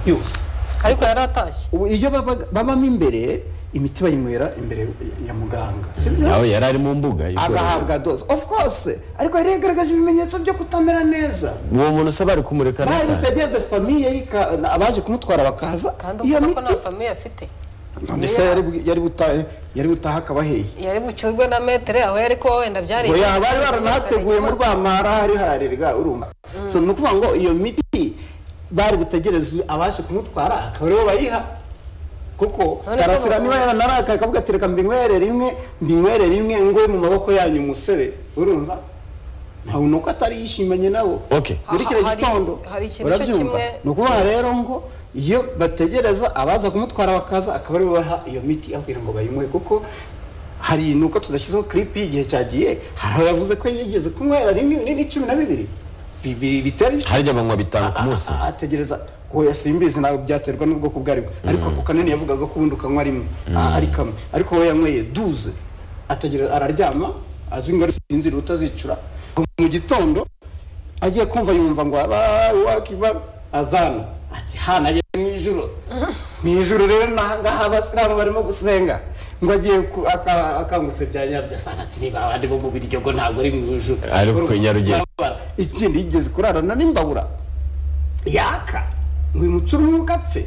[SPEAKER 3] yose
[SPEAKER 1] ariko yaratashye
[SPEAKER 3] ubu iyo babamo imbere imiti bayinywera imbere ya muganga
[SPEAKER 2] nawe yari ari mu mbuga
[SPEAKER 3] agahabwa doze of course ariko yari yagaragaje ibimenyetso byo kutamera neza
[SPEAKER 2] uwo muntu usaba ari kumureka
[SPEAKER 3] bari
[SPEAKER 2] n'itara
[SPEAKER 3] utegereze famiye y'ika- abaje kumutwara bakaza
[SPEAKER 1] kandi
[SPEAKER 3] iyo
[SPEAKER 1] ubona ko
[SPEAKER 3] miti
[SPEAKER 1] nta famiye afite
[SPEAKER 3] none se yari bu- yari butahe yari butahe akaba hehe
[SPEAKER 1] yari bucyurwe na metere aho yari kuba wenda byari
[SPEAKER 3] ngo yaba bari baranahateguye mu rwamara hari harirwa urumva so ni ukuvuga ngo iyo miti bari butegereze abaje kumutwara akaba aribo bayiha kuko
[SPEAKER 1] None se
[SPEAKER 3] karasira
[SPEAKER 1] mu-
[SPEAKER 3] niba yaranarakaye akavuga ati reka mbinywere rimwe mbinywere rimwe ngwe mu maboko yanyu musebe urumva ntabwo ni uko atari yishimanye nabo
[SPEAKER 2] Ok.
[SPEAKER 3] muri kiriya
[SPEAKER 1] Aha, hari-
[SPEAKER 3] gitondo
[SPEAKER 1] hari ikintu cyo
[SPEAKER 3] urabyumva
[SPEAKER 1] kimwe-
[SPEAKER 3] ni ukuvuga rero ngo iyo bategereza abaza kumutwara bakaza akaba aribo baha iyo miti aho kugira ngo bayinywe kuko hari nuko tudashyizeho clip y'igihe cyagiye hari aho yavuze ko yigeze kunywera rimwe rinini cumi na bibiri Bi- bi- bitari
[SPEAKER 2] hari igihe banywa bitanu ku munsi
[SPEAKER 3] a- a- ategereza oya simbizi ntabwo byaterwa n'ubwoko ubwo aribwo ariko ako kanini yavugaga ko ubundi ukanywa rimwe a- ari kamwe ariko we yanyweye duze ategereza araryama azi ingaruka sinzira utazicura Ngo mu gitondo agiye kumva yumva ngo aba wakiba avana ati hana ye mu ijoro mu ijoro rero n'aha ngaha abasilamu barimo gusenga ngo agiye ku- aka- akangutse bya nyabyo asanga ati niba abandi bo mu biryogo ntabwo ari mu ijoro
[SPEAKER 2] Ariko i Nyarugenge.
[SPEAKER 3] Barabara. ikindi yigeze kurarana n'imbabura yaka ngo imucure umwuka apfe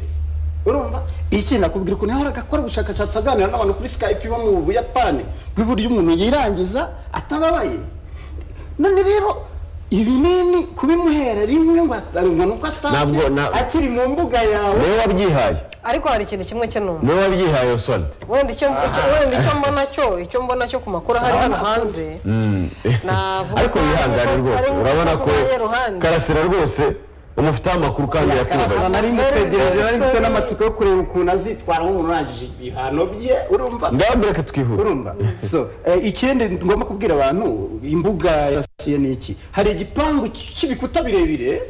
[SPEAKER 3] urumva iki nakubwira ukuntu yahora agakora ubushakashatsi aganira n'abantu kuri skype bo mu buyapani bw'iburyo umuntu yirangiza atababaye none rero ibinini kubimuhera rimwe ngo atarumva nuko atashye
[SPEAKER 2] Ntabwo na-
[SPEAKER 3] akiri mu mbuga yawe
[SPEAKER 2] niwe wabyihaye
[SPEAKER 1] ariko hari ikintu kimwe cyo numva
[SPEAKER 2] niwe wabyihaye oswald
[SPEAKER 1] wenda icyo icyo- wenda icyo mbona cyo icyo mbona cyo ku makuru ahari hano hanze navuga
[SPEAKER 2] ariko
[SPEAKER 1] ko
[SPEAKER 2] wihangane
[SPEAKER 1] harimo-
[SPEAKER 2] rwose
[SPEAKER 1] harimo
[SPEAKER 2] urabona ko
[SPEAKER 1] amasaku ya ruhande.
[SPEAKER 2] karasira rwose umufiteho amakuru kandi
[SPEAKER 3] karasana
[SPEAKER 2] yakumvaye
[SPEAKER 3] nari mutegereje nari mfite n'amatsiko yo kureba ukuntu azitwara nk'umuntu urangije ibihano bye urumva
[SPEAKER 2] ndababwira ko twihuta
[SPEAKER 3] urumva so eh, ikindi ngomba kubwira abantu imbuga yarasiye ni iki hari igipangu cy'ibikuta birebire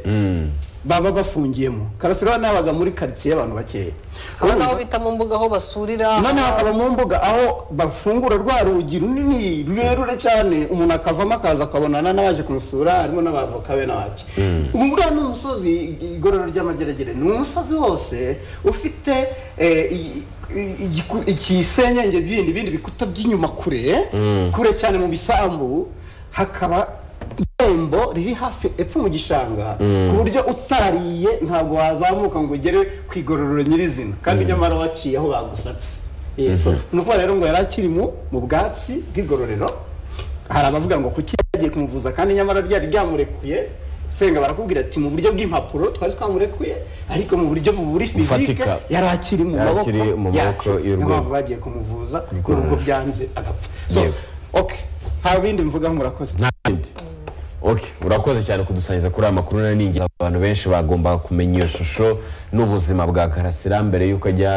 [SPEAKER 3] baba bafungiyemo karasira urabona yabaga muri karitsiye y'abantu bakeya
[SPEAKER 1] haba n'aho
[SPEAKER 3] Urumva?
[SPEAKER 1] bita mu mbuga aho basurira
[SPEAKER 3] noneho hakaba mu mbuga aho bafungura rwa rugi runini rurerure cyane umuntu akavamo akaza akabonana n'abaje kumusura harimo n'abavoka be n'abaki ubu nguriya ni umusozi igorora ry'amageragere ni umusozi wose ufite eh, i- i- igiku- ikisenyenge bindi bindi bikuta by'inyuma kure kure cyane mu bisambu hakaba irembo riri hafi epfo mu gishanga ku buryo utarariye ntabwo wazamuka ngo ugere ku igororero nyirizina kandi nyamara waciye aho bagusatse Eh, so, ni ukuvuga rero ngo yari akiri mu mu bwatsi bw'igororero hari abavuga ngo kuki yagiye kumuvuza kandi nyamara ryari ryamurekuye senga barakubwira ati mu buryo bw'impapuro twari twamurekuye ariko mu buryo buri fizike
[SPEAKER 2] Bufatika.
[SPEAKER 3] yari akiri mu
[SPEAKER 2] Yari
[SPEAKER 3] maboko
[SPEAKER 2] akiri mu maboko
[SPEAKER 3] yacu niyo
[SPEAKER 2] y'urwego.
[SPEAKER 3] mpamvu bagiye kumuvuza
[SPEAKER 2] Igororero.
[SPEAKER 3] n'ubwo byanze agapfa so
[SPEAKER 2] Yego.
[SPEAKER 3] okay nta bindi mvugaho murakoze
[SPEAKER 2] nta bindi ok urakoze cyane kudusangiza kuri aya makuru nari ningira abantu benshi bagomba kumenya iyo shusho n'ubuzima bwa karasira mbere y'uko ajya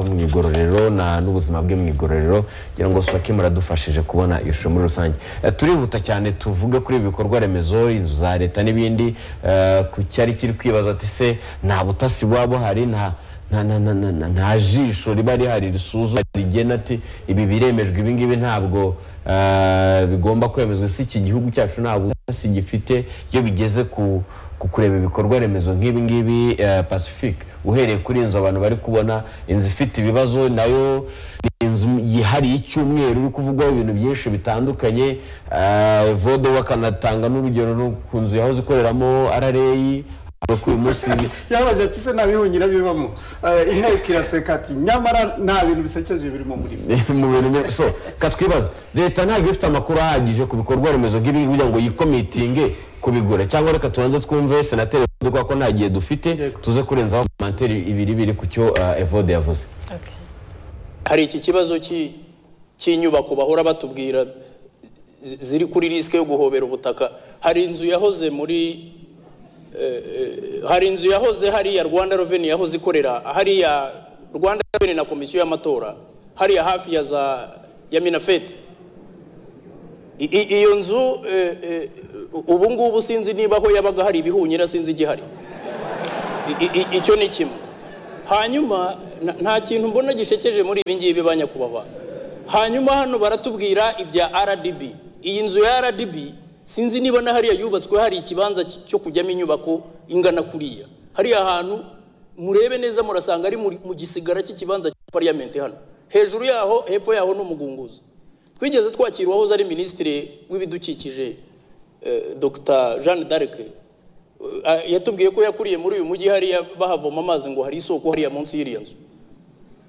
[SPEAKER 2] mu igororero na n'ubuzima bwe mu igororero kugira ngo swake muradufashije kubona iyo shusho muri rusange Eh, turihuta cyane tuvuge kuri ibi bikorwa remezo inzu za leta n'ibindi eh, ku cyari kiri kwibaza ati se nta butasi buba buhari nta nta nta- nta- nta- nta jisho riba rihari risuzuma rigena ati ibi biremejwe ibi ngibi ntabwo eh, bigomba kwemezwa si iki gihugu cyacu ntabwo si gifite iyo bigeze ku ku kureba ibikorwa remezo nk'ibi ngibi eh, pacific uhereye kuri inzu abantu bari kubona inzu ifite ibibazo nayo ni inzu yihariye icyumweru iri kuvugwaho ibintu byinshi bitandukanye eh, vode we akanatanga n'urugero no ku nzu yahoze ikoreramo rra avuga ko uyu munsi
[SPEAKER 3] yabaze ati se nabihungira bivamo Eh, inteko iraseka ati nyamara nta bintu bisekeje biri mu
[SPEAKER 2] mu
[SPEAKER 3] murimo
[SPEAKER 2] bintu byo- so katwibaza leta ntabwo ifite amakuru ahagije ku bikorwa remezo by'ibihugu kugira ngo yikomitinge kubigura cyangwa reka tubanze twumve senateri Evode kubera ko nta gihe dufite tuze kurenzaho komantere ibiri biri ku cyo ah, evode yavuze
[SPEAKER 7] hari iki kibazo cy'i- cy'inyubako bahora batubwira zi- ziri kuri risike yo guhobera ubutaka hari inzu yahoze muri eh, eh, hari inzu yahoze hariya rwanda reveni yahoze ikorera hariya rwanda reveni na komisiyo y'amatora hariya hafi ya za ya minafeti I- i- iyo nzu eh, eh, ubu ngubu sinzi niba aho yabaga hari ibihunyira sinzi igihari I- i- i- icyo ni kimwe hanyuma na- nta kintu mbona gishekeje muri ibi ngibi ba nyakubahwa hanyuma hano baratubwira ibya rdb iyi nzu ya rdb sinzi niba na hariya yubatswe hari ikibanza cy- cyo kujyamo inyubako ingana kuriya hariya hantu murebe neza murasanga ari muri- mu gisigara cy'ikibanza cya pariyamenti hano hejuru yaho hepfo yaho ni umugunguzi twigeze twakira uwahoze ari minisitiri w'ibidukikije eh, dr jeanne d'arc Ah, yatubwiye ko yakuriye muri uyu mujyi hariya bahavoma amazi ngo hari isoko hariya munsi y'iriya nzu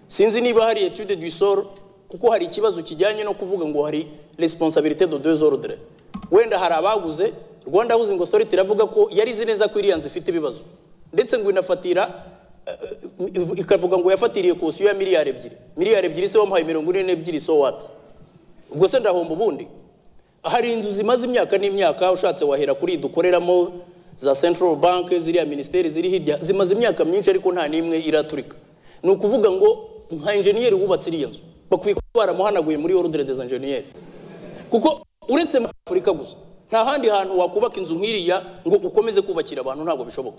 [SPEAKER 7] sinzi niba hari etude du sol kuko hari ikibazo kijyanye no kuvuga ngo hari responsabilité de deux ordres wenda hari abaguze rwanda housing authority iravuga ko yarizi neza ko iriya nzu ifite ibibazo ndetse ngo inafatira eh, eh, ikavuga ngo yafatiriye kosiyo ya miliyari ebyiri miliyari ebyiri se wamuhaye mirongo ine n'ebyiri so what ubwo se ndahomba ubundi hari inzu zimaze imyaka n'imyaka ushatse wahera kuri iyi dukoreramo za central bank ziriya minisiteri ziri hirya zimaze imyaka myinshi ariko nta n'imwe iraturika ni ukuvuga ngo nka enjeniyeri wubatse iriya nzu bakwiye kuba baramuhanaguye muri ordre des enjeniyeri kuko uretse muri afurika gusa nta handi hantu wakubaka inzu nk'iriya ngo ukomeze kubakira abantu ntabwo bishoboka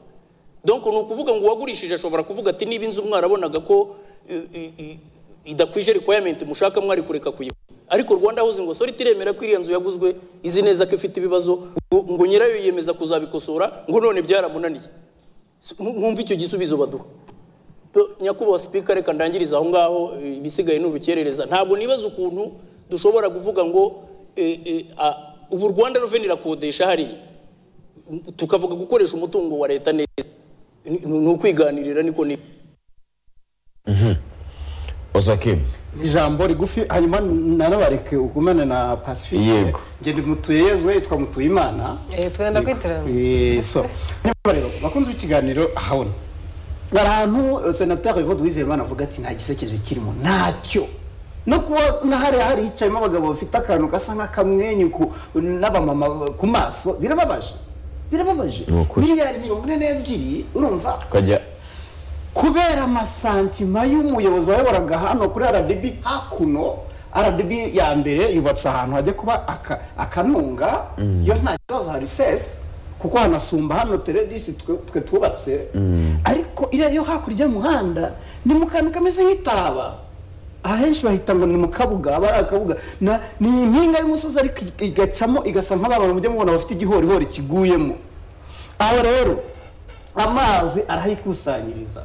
[SPEAKER 7] donc ni ukuvuga ngo uwagurishije ashobora kuvuga ati niba inzu mwarabonaga ko eh, eh, eh, idakwije requirement mushaka mwari kureka kuyigura ariko rwanda housing authority iremera ko iriya nzu yaguzwe izi neza ko ifite ibibazo ngo, ngo nyirayo yiyemeza kuzabikosora ngo none byaramunaniye S- mu- mwumve icyo gisubizo baduha Pe- nyakubahwa sipika reka ndangiriza aho ngaho eh, ibisigaye ni urukerereza ntabwo nibaza ukuntu dushobora kuvuga ngo eh, eh, ah, ubu rwanda ruveni irakodesha hariya tukavuga gukoresha umutungo wa leta neza Ni- ni ni ukwiganirira niko ni
[SPEAKER 2] osakim
[SPEAKER 3] ijambo rigufi hanyuma nanabareke ugumane na pacifique
[SPEAKER 2] Yego.
[SPEAKER 3] nge ndi mutuyezwe yitwa mutuyimana
[SPEAKER 1] Eh, twenda kwitirana
[SPEAKER 3] Eh, so Nyamara rero bakunze ikiganiro ahabona hari ahantu eh, senateri evode uwizeyimana avuga ati nta gisekeje kirimo ntacyo no kuba na hariya hari hicayemo abagabo bafite akantu gasa nk'akamwenyu ku- n'abamama ku maso birababaje birababaje
[SPEAKER 2] Ni ukuri.
[SPEAKER 3] miliyari mirongo ine n'ebyiri urumva
[SPEAKER 2] tukajya
[SPEAKER 3] kubera amasantima y'umuyobozi wayoboraga hano kuri rdb hakuno rdb ya mbere yubatse ahantu hajya kuba aka- akanunga yo nta kibazo hari sefu kuko hanasumba hano teredisi twe twe twubatse ariko iriya yo hakurya y'umuhanda ni mu kantu kameze nk'itaba ahenshi bahita ngo ni mu kabuga aba ari akabuga na- ni impinga y'umusozi ariko igacamo igasa nk'abana mujya mubona bafite igihorihori kiguyemo aho rero amazi arahayikusanyiriza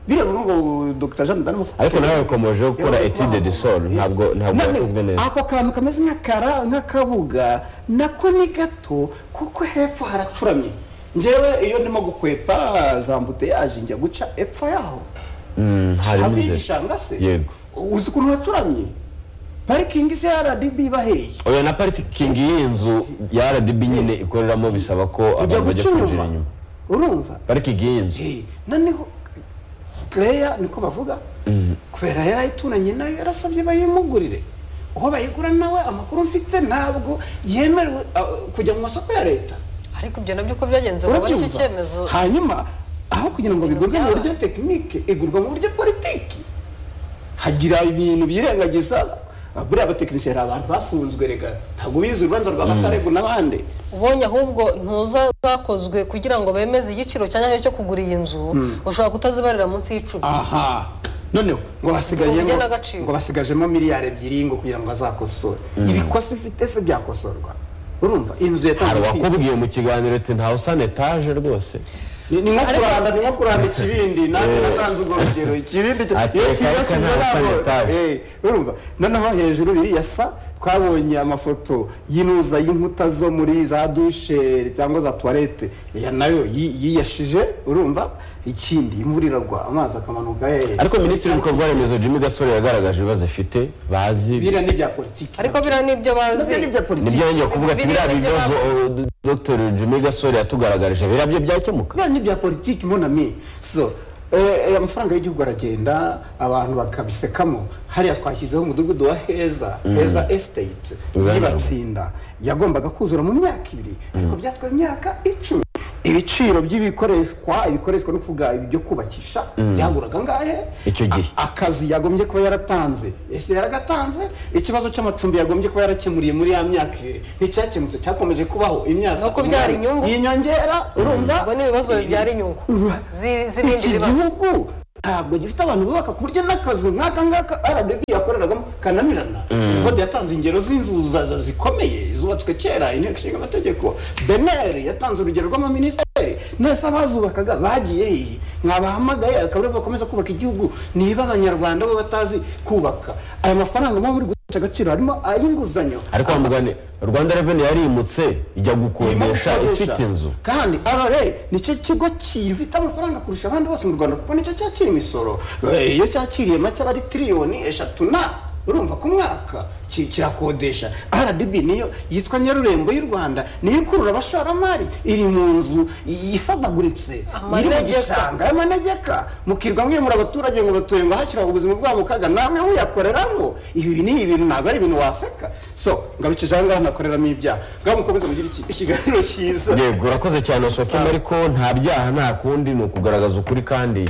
[SPEAKER 3] biravuga ngo dr jean d'arc
[SPEAKER 2] ariko nawe yakomeje gukora etude de sol ntabwo ntabwo yakozwe neza
[SPEAKER 3] ako kantu kameze nk'akara nk'akabuga nako ni gato kuko hepfo haracuramye njyewe iyo ndimo gukwepa za mbuteyaje njya guca epfo yaho
[SPEAKER 2] Mm, harimo
[SPEAKER 3] hafi
[SPEAKER 2] inzira
[SPEAKER 3] y'igishanga se
[SPEAKER 2] Yego.
[SPEAKER 3] uzi ukuntu hacuramye parikingi se rdb ibaheye
[SPEAKER 2] oya na parikingi y'iyi nzu ya rdb nyine ikoreramo bisaba ko
[SPEAKER 3] ujya
[SPEAKER 2] abantu bajya
[SPEAKER 3] guca
[SPEAKER 2] kwinjira
[SPEAKER 3] inyuma
[SPEAKER 2] inyuma
[SPEAKER 3] urumva
[SPEAKER 2] parikingi y'iyi nzu
[SPEAKER 3] Eh, noneho claire niko bavuga kubera yari ayituranye nayo yarasabye bayimugurire uwo bayigura nawe amakuru mfite ntabwo yemerewe ah, kujya mu masoko ya leta
[SPEAKER 1] ariko ibyo nabyo uko byagenze ngo ari cyo
[SPEAKER 3] urabyumva
[SPEAKER 1] cyemezo
[SPEAKER 3] hanyuma aho kugira ngo bigurwe mu
[SPEAKER 1] byabaye.
[SPEAKER 3] buryo tekinike igurwa mu buryo politiki hagira ibintu birengagiza ah, buriya abatekinisiye hari abantu bafunzwe reka ntabwo bize urubanza rwa makarego n'abandi
[SPEAKER 1] ubonye ahubwo ntuza zakozwe kugira ngo bemeze igiciro cya nyacyo cyo kugura iyi nzu ushobora kutazibarira munsi y'icumi
[SPEAKER 3] aha noneho ngo basigajemo
[SPEAKER 1] Ubugena agaciro.
[SPEAKER 3] ngo basigajemo miliyari ebyiri ngo kugira ngo azakosore ibikosi ifite se byakosorwa urumva inzu
[SPEAKER 2] hari
[SPEAKER 3] yatangiye
[SPEAKER 2] uwakubwiye mu kiganiro ati ntawe usa na etaje rwose
[SPEAKER 3] ni ni nko
[SPEAKER 1] Ariko-
[SPEAKER 3] kuranda ni nko kuranda ikibindi nanjye natanze urwo rugero ikibindi cyo-
[SPEAKER 2] Ateka
[SPEAKER 3] iyo
[SPEAKER 2] ariko
[SPEAKER 3] kibasize
[SPEAKER 2] nta
[SPEAKER 3] ntabwo-
[SPEAKER 2] sanitari.
[SPEAKER 3] eh, urumva noneho hejuru biriya sa twabonye amafoto y'inuza y'inkuta zo muri za dushe cyangwa za tuwarete iya nayo yi- yiyashije urumva ikindi imvura iragwa amazi akamanuka eh.
[SPEAKER 2] ariko minisitiri w'ibikorwa remezo jimmy gasore yagaragaje ibibazo afite bazi
[SPEAKER 3] biriya ni ibya politiki
[SPEAKER 1] ariko biriya ni ibyo bazi
[SPEAKER 3] Nabyo ni ibya politiki
[SPEAKER 2] nibyo yongeye kuvuga ati
[SPEAKER 1] Biriya
[SPEAKER 2] biriya
[SPEAKER 1] ni
[SPEAKER 2] bibazo
[SPEAKER 1] ibyo
[SPEAKER 2] uh, dr jimmy gasore yatugaragarije biriya byo byakemuka
[SPEAKER 3] biriya ni ibya politiki monami so eh, eh, amafaranga y'igihugu aragenda abantu bakabisekamo hariya twashyizeho umudugudu wa heza heza estate
[SPEAKER 2] Urabona.
[SPEAKER 3] yibatsinda yagombaga kuzura mu myaka ibiri ariko byatwaye imyaka icumi ibiciro by'ibikoreshwa ibikoreshwa no kuvuga ibyo kubakisha byaguraga angahe
[SPEAKER 2] Icyo gihe.
[SPEAKER 3] A- akazi yagombye kuba yaratanze ese yaragatanze ikibazo cy'amacumbi yagombye kuba yarakemuriye muri ya myaka ibiri nticyakemutse cyakomeje kubaho imyaka
[SPEAKER 1] No kubyara
[SPEAKER 3] umunani.
[SPEAKER 1] inyungu.
[SPEAKER 3] iyi nyongera urumva
[SPEAKER 1] ubwo ni ibibazo bibyara inyungu zi- z'ibindi
[SPEAKER 3] iki
[SPEAKER 1] bibazo
[SPEAKER 3] gihugu ntabwo gifite abantu bubaka ku buryo n'akazu nk'aka ngaka rdb yakoreragamo kananirana kode yatanze ingero z'inzu za- za- zikomeye zubatswe kera inteko ishinga amategeko beneri yatanze urugero rw'amaminisiteri nese abazubakaga bagiye hehe mwabahamagaye akaba aribo bakomeza kubaka igihugu niba abanyarwanda bo batazi kubaka aya mafaranga muba muri guca agaciro harimo ay'inguzanyo
[SPEAKER 2] ariko wa mugani rwanda reveni yarimutse ijya gukodesha
[SPEAKER 3] Irimo gukoresha.
[SPEAKER 2] ifite inzu
[SPEAKER 3] kandi rra nicyo kigo gifite amafaranga kurusha abandi bose mu rwanda kuko nicyo cyakira imisoro Eh, iyo cyakiriye make aba ari tiriyoni eshatu na urumva ku mwaka ki- kirakodesha rdb niyo yitwa nyarurembo y'u rwanda niyo ikurura abashoramari iri mu nzu i- isadaguritse iri mu
[SPEAKER 1] Amanegeka.
[SPEAKER 3] gishanga y'amanegeka mukirwa mwimura abaturage ngo batuye ngo hashyira ubuzima bwabo mu kaga namwe muyakoreramo ibi ni ibintu ntabwo ari ibintu waseka so ngarukije aha ngaha nakoreramo ibyaha ngaho mukomeze mugire iki- ikiganiro cyiza
[SPEAKER 2] yego urakoze cyane sokema ariko nta byaha nta kundi ni ukugaragaza ukuri kandi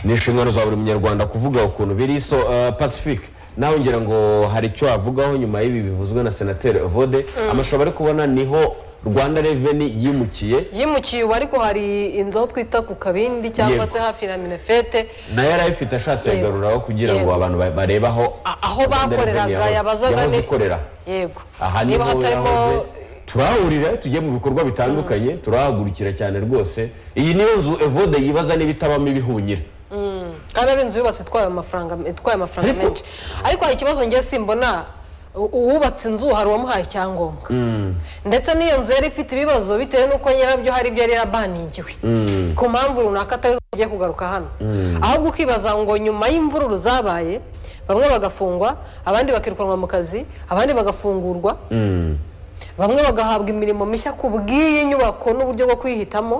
[SPEAKER 2] ni inshingano za buri munyarwanda kuvuga ukuntu biri so uh, pacific nawe ngira ngo hari icyo wavugaho nyuma y'ibi bivuzwe na senateri evode amashusho bari kubona niho rwanda reveni yimukiye
[SPEAKER 1] yimukiye ubu ariko hari inzu aho twita ku kabindi cyangwa
[SPEAKER 2] Yego.
[SPEAKER 1] se hafi na minefete
[SPEAKER 2] nayo yari ayifite ashatse
[SPEAKER 1] Yego.
[SPEAKER 2] yagaruraho kugira ngo
[SPEAKER 1] Yego.
[SPEAKER 2] abantu ba- barebe aho
[SPEAKER 1] A- aho
[SPEAKER 2] Rwanda
[SPEAKER 1] bakoreraga,
[SPEAKER 2] Revenue yahoze-
[SPEAKER 1] yabazaga
[SPEAKER 2] yahoze
[SPEAKER 1] ni-
[SPEAKER 2] ikorera
[SPEAKER 1] yego
[SPEAKER 2] aha niho
[SPEAKER 1] niba hatarimo
[SPEAKER 2] yahoze turahahurira tujye mu bikorwa bitandukanye turahagurukira cyane rwose iyi niyo nzu evode yibaza niba itabamo ibihunyira
[SPEAKER 1] kandi ari inzu yubatse itwaye amafaranga itwaye amafaranga
[SPEAKER 2] Ariko-
[SPEAKER 1] menshi ariko hari ikibazo ngiye simbona u- uwubatse inzu hari uwamuhaye icyangombwa ndetse n'iyo nzu yari ifite ibibazo bitewe n'uko nyirabyo hari ibyo yari yarabaningiwe ku mpamvu runaka atari zo tugiye kugaruka hano ahubwo ukibaza ngo nyuma y'imvururu zabaye bamwe bagafungwa abandi bakirukanwa mu kazi abandi bagafungurwa bamwe bagahabwa imirimo mishya ku bw'iyi nyubako n'uburyo bwo kwihitamo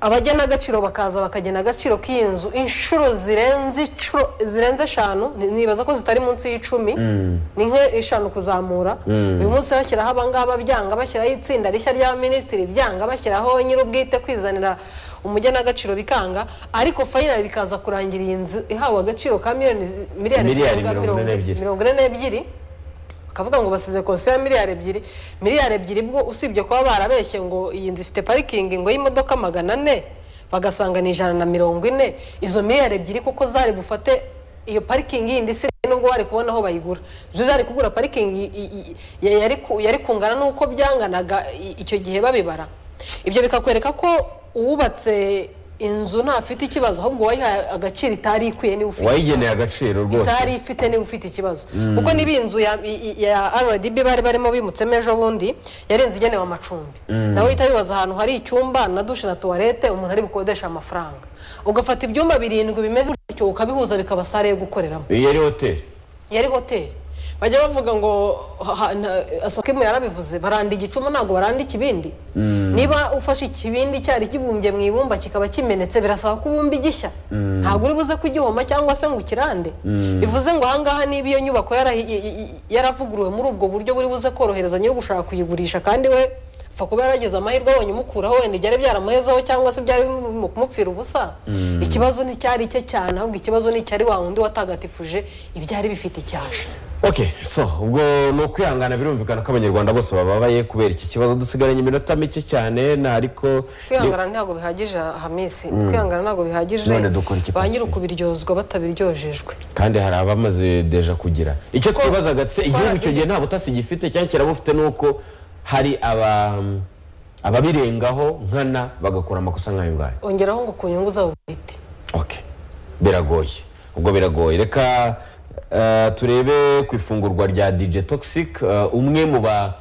[SPEAKER 1] abagena agaciro bakaza bakagena agaciro k'iyi nzu inshuro zirenze icuro zirenze eshanu ni- nibaza ko zitari munsi y'icumi ni nka eshanu kuzamura uyu munsi bashyiraho abangaba byanga bashyiraho itsinda rishya rya minisitiri byanga bashyiraho nyir'ubwite kwizanira umugenagaciro bikanga ariko fayinali bikaza kurangira iyi nzu ihawe agaciro ka miliyoni miliyari
[SPEAKER 2] Miliyari
[SPEAKER 1] zirenga
[SPEAKER 2] mirongo ine n'ebyiri.
[SPEAKER 1] mirongo ine n'ebyiri bakavuga ngo basize konsiyo ya miliyari ebyiri miliyari ebyiri bwo usibye kuba barabeshye ngo iyi nzu ifite parikingi ngo y'imodoka magana ane bagasanga ni ijana na mirongo ine izo miliyari ebyiri kuko zari bufate iyo parikingi yindi isigaye nubwo bari kubona aho bayigura zo zari kugura parikingi i- i- i- yari ku- yari kungana n'uko byanganaga i- icyo gihe babibara ibyo bikakwereka ko uwubatse inzu ntafite ikibazo ahubwo wayihaye agaciro itari ikwiye niba ufite
[SPEAKER 2] wayigeneye agaciro rwose
[SPEAKER 1] itari ifite niba ufite ikibazo kuko niba inzu ya, i- i- ya rdb bari barimo bimutsemo ejo bundi yari inzu igenewe amacumbi nawe uhita wibaza ahantu hari icyumba na dushe na tuwarete umuntu ari bukodesha amafaranga ugafata ibyumba birindwi bimeze gutyo ukabihuza bikaba sare yo gukoreramo
[SPEAKER 2] iyi yari hoteli
[SPEAKER 1] yari hoteli bajya bavuga ngo asokimu yarabivuze baranda igicuma ntabwo baranda ikibindi niba ufashe ikibindi cyari kibumbye mu ibumba kikaba kimenetse birasaba ko ubumba igishya ntabwo uri buze kugihoma cyangwa se ngo ukirande bivuze ngo ahangaha niba iyo nyubako yara- i- i- i- yaravuguruwe muri ubwo buryo buri buze korohereza nyiri gushaka kuyigurisha kandi we apfa kuba yaragize amahirwe abonye umukuraho wenda ibyari byaramuhezaho cyangwa se byari mu kumupfira ubusa ikibazo nticyari cye cyane ahubwo ikibazo n'icyari wa wundi watagatifuje ibyari bifite icyasha
[SPEAKER 2] ok so ubwo ni ukwihangana birumvikana ko abanyarwanda bose bababaye kubera iki kibazo dusigaranye iminota mike cyane na ariko
[SPEAKER 1] kwihangana ntabwo bihagije hamisi kwihangana ntabwo bihagije
[SPEAKER 2] None dukora iki,
[SPEAKER 1] ba
[SPEAKER 2] Pastor?
[SPEAKER 1] nyir'ukubiryozwa batabiryojejwe
[SPEAKER 2] kandi hari abamaze deja kugira icyo twibazaga se igihugu icyo gihe nta butasi gifite cyangwa kirabufite ni uko hari aba ababirengaho nkana bagakora amakosa nk'ayo ngayo
[SPEAKER 1] ongeraho ngo ku nyungu zabo bwite
[SPEAKER 2] ok biragoye ubwo biragoye reka eh, turebe ku ifungurwa rya dj toxic eh, umwe mu ba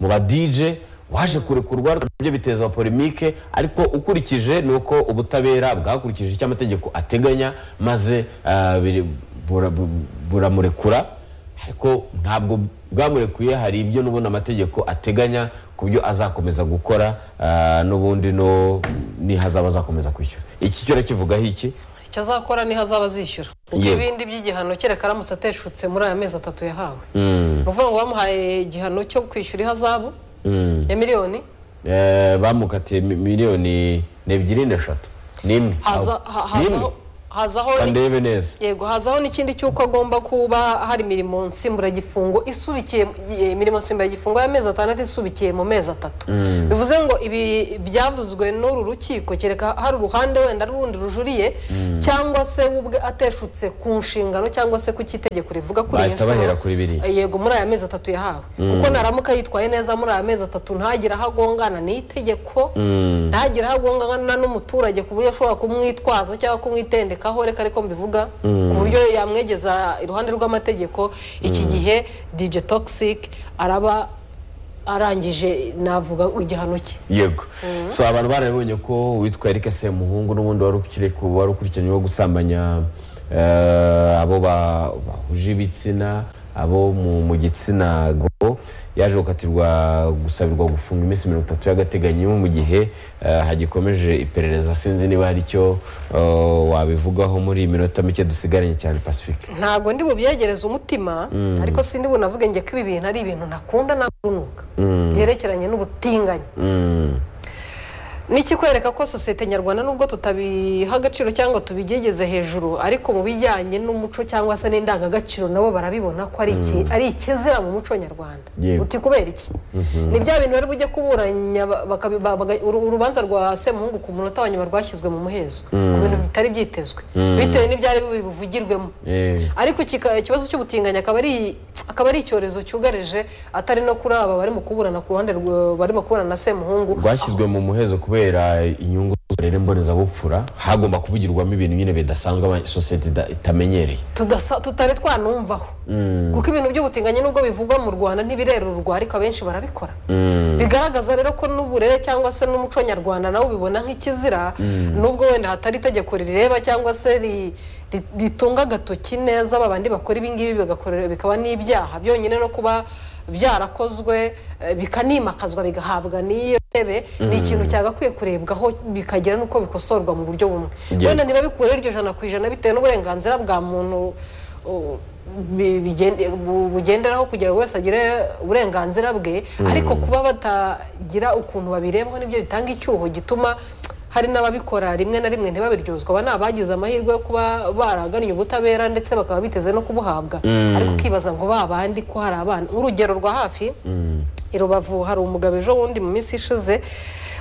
[SPEAKER 2] mu ba dj waje kurekurwa nabyo biteza polemike ariko ukurikije ni uko ubutabera bwakurikije icyo amategeko ateganya maze eh, biri- bura- bu- buramurekura ariko ntabwo bwamurekuye hari ibyo n'ubundi amategeko ateganya ku byo azakomeza gukora eh, n'ubundi no nihazaba azakomeza kwishyura iki cyo kivugaho iki
[SPEAKER 1] icyo azakora niho azaba azishyura kuko
[SPEAKER 2] Yego.
[SPEAKER 1] ibindi by'igihano kereka aramutse ateshutse muri aya mezi atatu yahawe ni ukuvuga ngo bamuhaye igihano cyo kwishyura ihazabu ya miliyoni
[SPEAKER 2] Eh, bamukatiye mi- miliyoni ni ebyiri n'eshatu n'imwe
[SPEAKER 1] haza-
[SPEAKER 2] Aho.
[SPEAKER 1] ha-
[SPEAKER 2] N'imwe.
[SPEAKER 1] hazaho hazaho ni-
[SPEAKER 2] kandebe neza
[SPEAKER 1] yego hazaho n'ikindi cy'uko agomba kuba hari imirimo nsimburagifungo isubikiye ye- imirimo nsimburagifungo y'amezi atandatu isubikiye mu mezi atatu bivuze ngo ibi byavuzwe n'uru rukiko kereka hari uruhande wenda rundi rujuriye cyangwa se we ubwe ateshutse ku nshingano cyangwa se ku cy'itegeko rivuga kuri iyo
[SPEAKER 2] Bahita bahera kuri biriya.
[SPEAKER 1] yego muri aya mezi atatu yahawe kuko naramuka yitwaye neza muri aya mezi atatu ntagire aho agongana n'itegeko ntagire aho agongana n'umuturage ku buryo ashobora kumwitwaza cyangwa kumwitendekaho reka ariko mbivuga ku buryo yamwegeza iruhande rw'amategeko iki gihe DJ Toxic araba arangije navuga igihano cye
[SPEAKER 2] yego so abantu barabonye ko uwitwa Eric Semuhungu n'ubundi wari ukiri ku- wari ukurikiranyweho gusambanya eh, abo ba- bahuje ibitsina abo mu mu gitsina gabo yaje gukatirwa gusabirwa gufunga iminsi mirongo itatu y'agateganyo mu gihe eh, hagikomeje iperereza sinzi niba hari icyo eh, wabivugaho muri iyi minota mike dusigaranye cyane pacifique
[SPEAKER 1] ntabwo ndi bubyegereze umutima ariko sindi bunavuge njye ko ibi bintu ari ibintu nakunda nakunuka byerekeranye n'ubutinganyi Niki kwereka ko sosiyete nyarwanda nubwo tutabiha agaciro cyangwa tubigegeze hejuru ariko mu bijyanye n'umuco cyangwa se n'indangagaciro nabo barabibona ko ari iki ari ikizira mu muco nyarwanda
[SPEAKER 2] Yego.
[SPEAKER 1] uti kubera iki ni bya bintu bari bujye kuburanya ba- bakabi- ba- baga- uru- urubanza rwa semuhungu ku munota wa nyuma rwashyizwe mu muhezo ku bintu bitari byitezwe bitewe n'ibyari biri buvugirwemo
[SPEAKER 2] Eh.
[SPEAKER 1] ariko kika- ikibazo cy'ubutinganyi akaba ari akaba ari icyorezo cyugarije atari no kuri aba barimo kuburana ku ruhande rwa- barimo kuburana na semuhungu
[SPEAKER 2] rwashyizwe mu muhezo kubera inyungu z'uburere mbonezabupfura hagomba kuvugirwamo ibintu nyine bidasanzwe aba- sosiyete ida- itamenyereye
[SPEAKER 1] tudasa- tutari twanumvaho kuko ibintu by'ubutinganyi nubwo bivugwa mu rwanda ntibirerurwa ariko abenshi barabikora bigaragaza rero ko n'uburere cyangwa se n'umuco nyarwanda nawe ubibona nk'ikizira nubwo wenda hatari itegeko rireba cyangwa se ri- ri- ritunga agatoki neza babandi bakora ibingibi bigakore- bikaba n'ibyaha byonyine no kuba byarakozwe eh, bikanimakazwa bigahabwa n'iyo ntebe ni ikintu cyagakwiye kurebwaho bikagira n'uko bikosorwa mu buryo bumwe
[SPEAKER 2] Yeah.
[SPEAKER 1] wenda niba bikuweho iryo jana ku ijana bitewe n'uburenganzira bwa muntu uh, bi- bigende- bu- bugenderaho kugira ngo wese agire uburenganzira bwe ariko kuba batagira ukuntu babirebaho nibyo bitanga icyuho gituma hari n'ababikora rimwe na rimwe ntibabiryozwa aba ni abagize amahirwe yo kuba baragannye ubutabera ndetse bakaba biteze no kubuhabwa ariko ukibaza ngo babandi ko hari abana nk'urugero rwa hafi i rubavu hari umugabo ejo bundi mu minsi ishize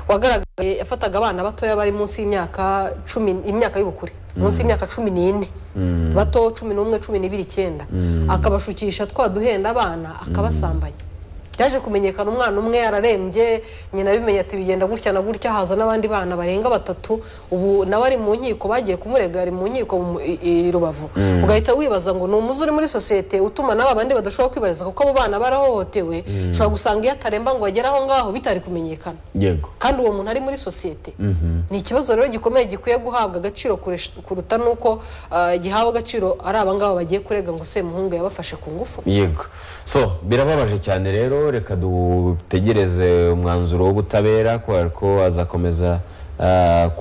[SPEAKER 1] wagaragaye yafataga abana batoya bari munsi y'imyaka cumi imyaka y'ubukure munsi y'imyaka cumi n'ine bato cumi n'umwe cumi n'ibiri icyenda akabashukisha twa duhenda abana akabasambanya byaje kumenyekana umwana umwe yararembye nyina abimenye ati bigenda gutya na gutya haza n'abandi bana barenga batatu ubu nawe ari mu nkiko bagiye kumurega ari mu nkiko mu- i- i rubavu ugahita wibaza ngo ni umuzi uri muri sosiyete utuma n'aba bandi badashobora kwibariza kuko abo bana barahohotewe ushobora gusanga iyo ataremba ngo agere aho ngaho bitari kumenyekana
[SPEAKER 2] yego
[SPEAKER 1] kandi uwo muntu ari muri sosiyete ni ikibazo rero gikomeye gikwiye guhabwa agaciro kuresh- kuruta n'uko ah, gihawe agaciro ari abangaba bagiye kurega ngo semuhungu yabafashe ku ngufu
[SPEAKER 2] yego so birababaje cyane rero reka dutegereze umwanzuro w'ubutabera kubera ko azakomeza ah, ku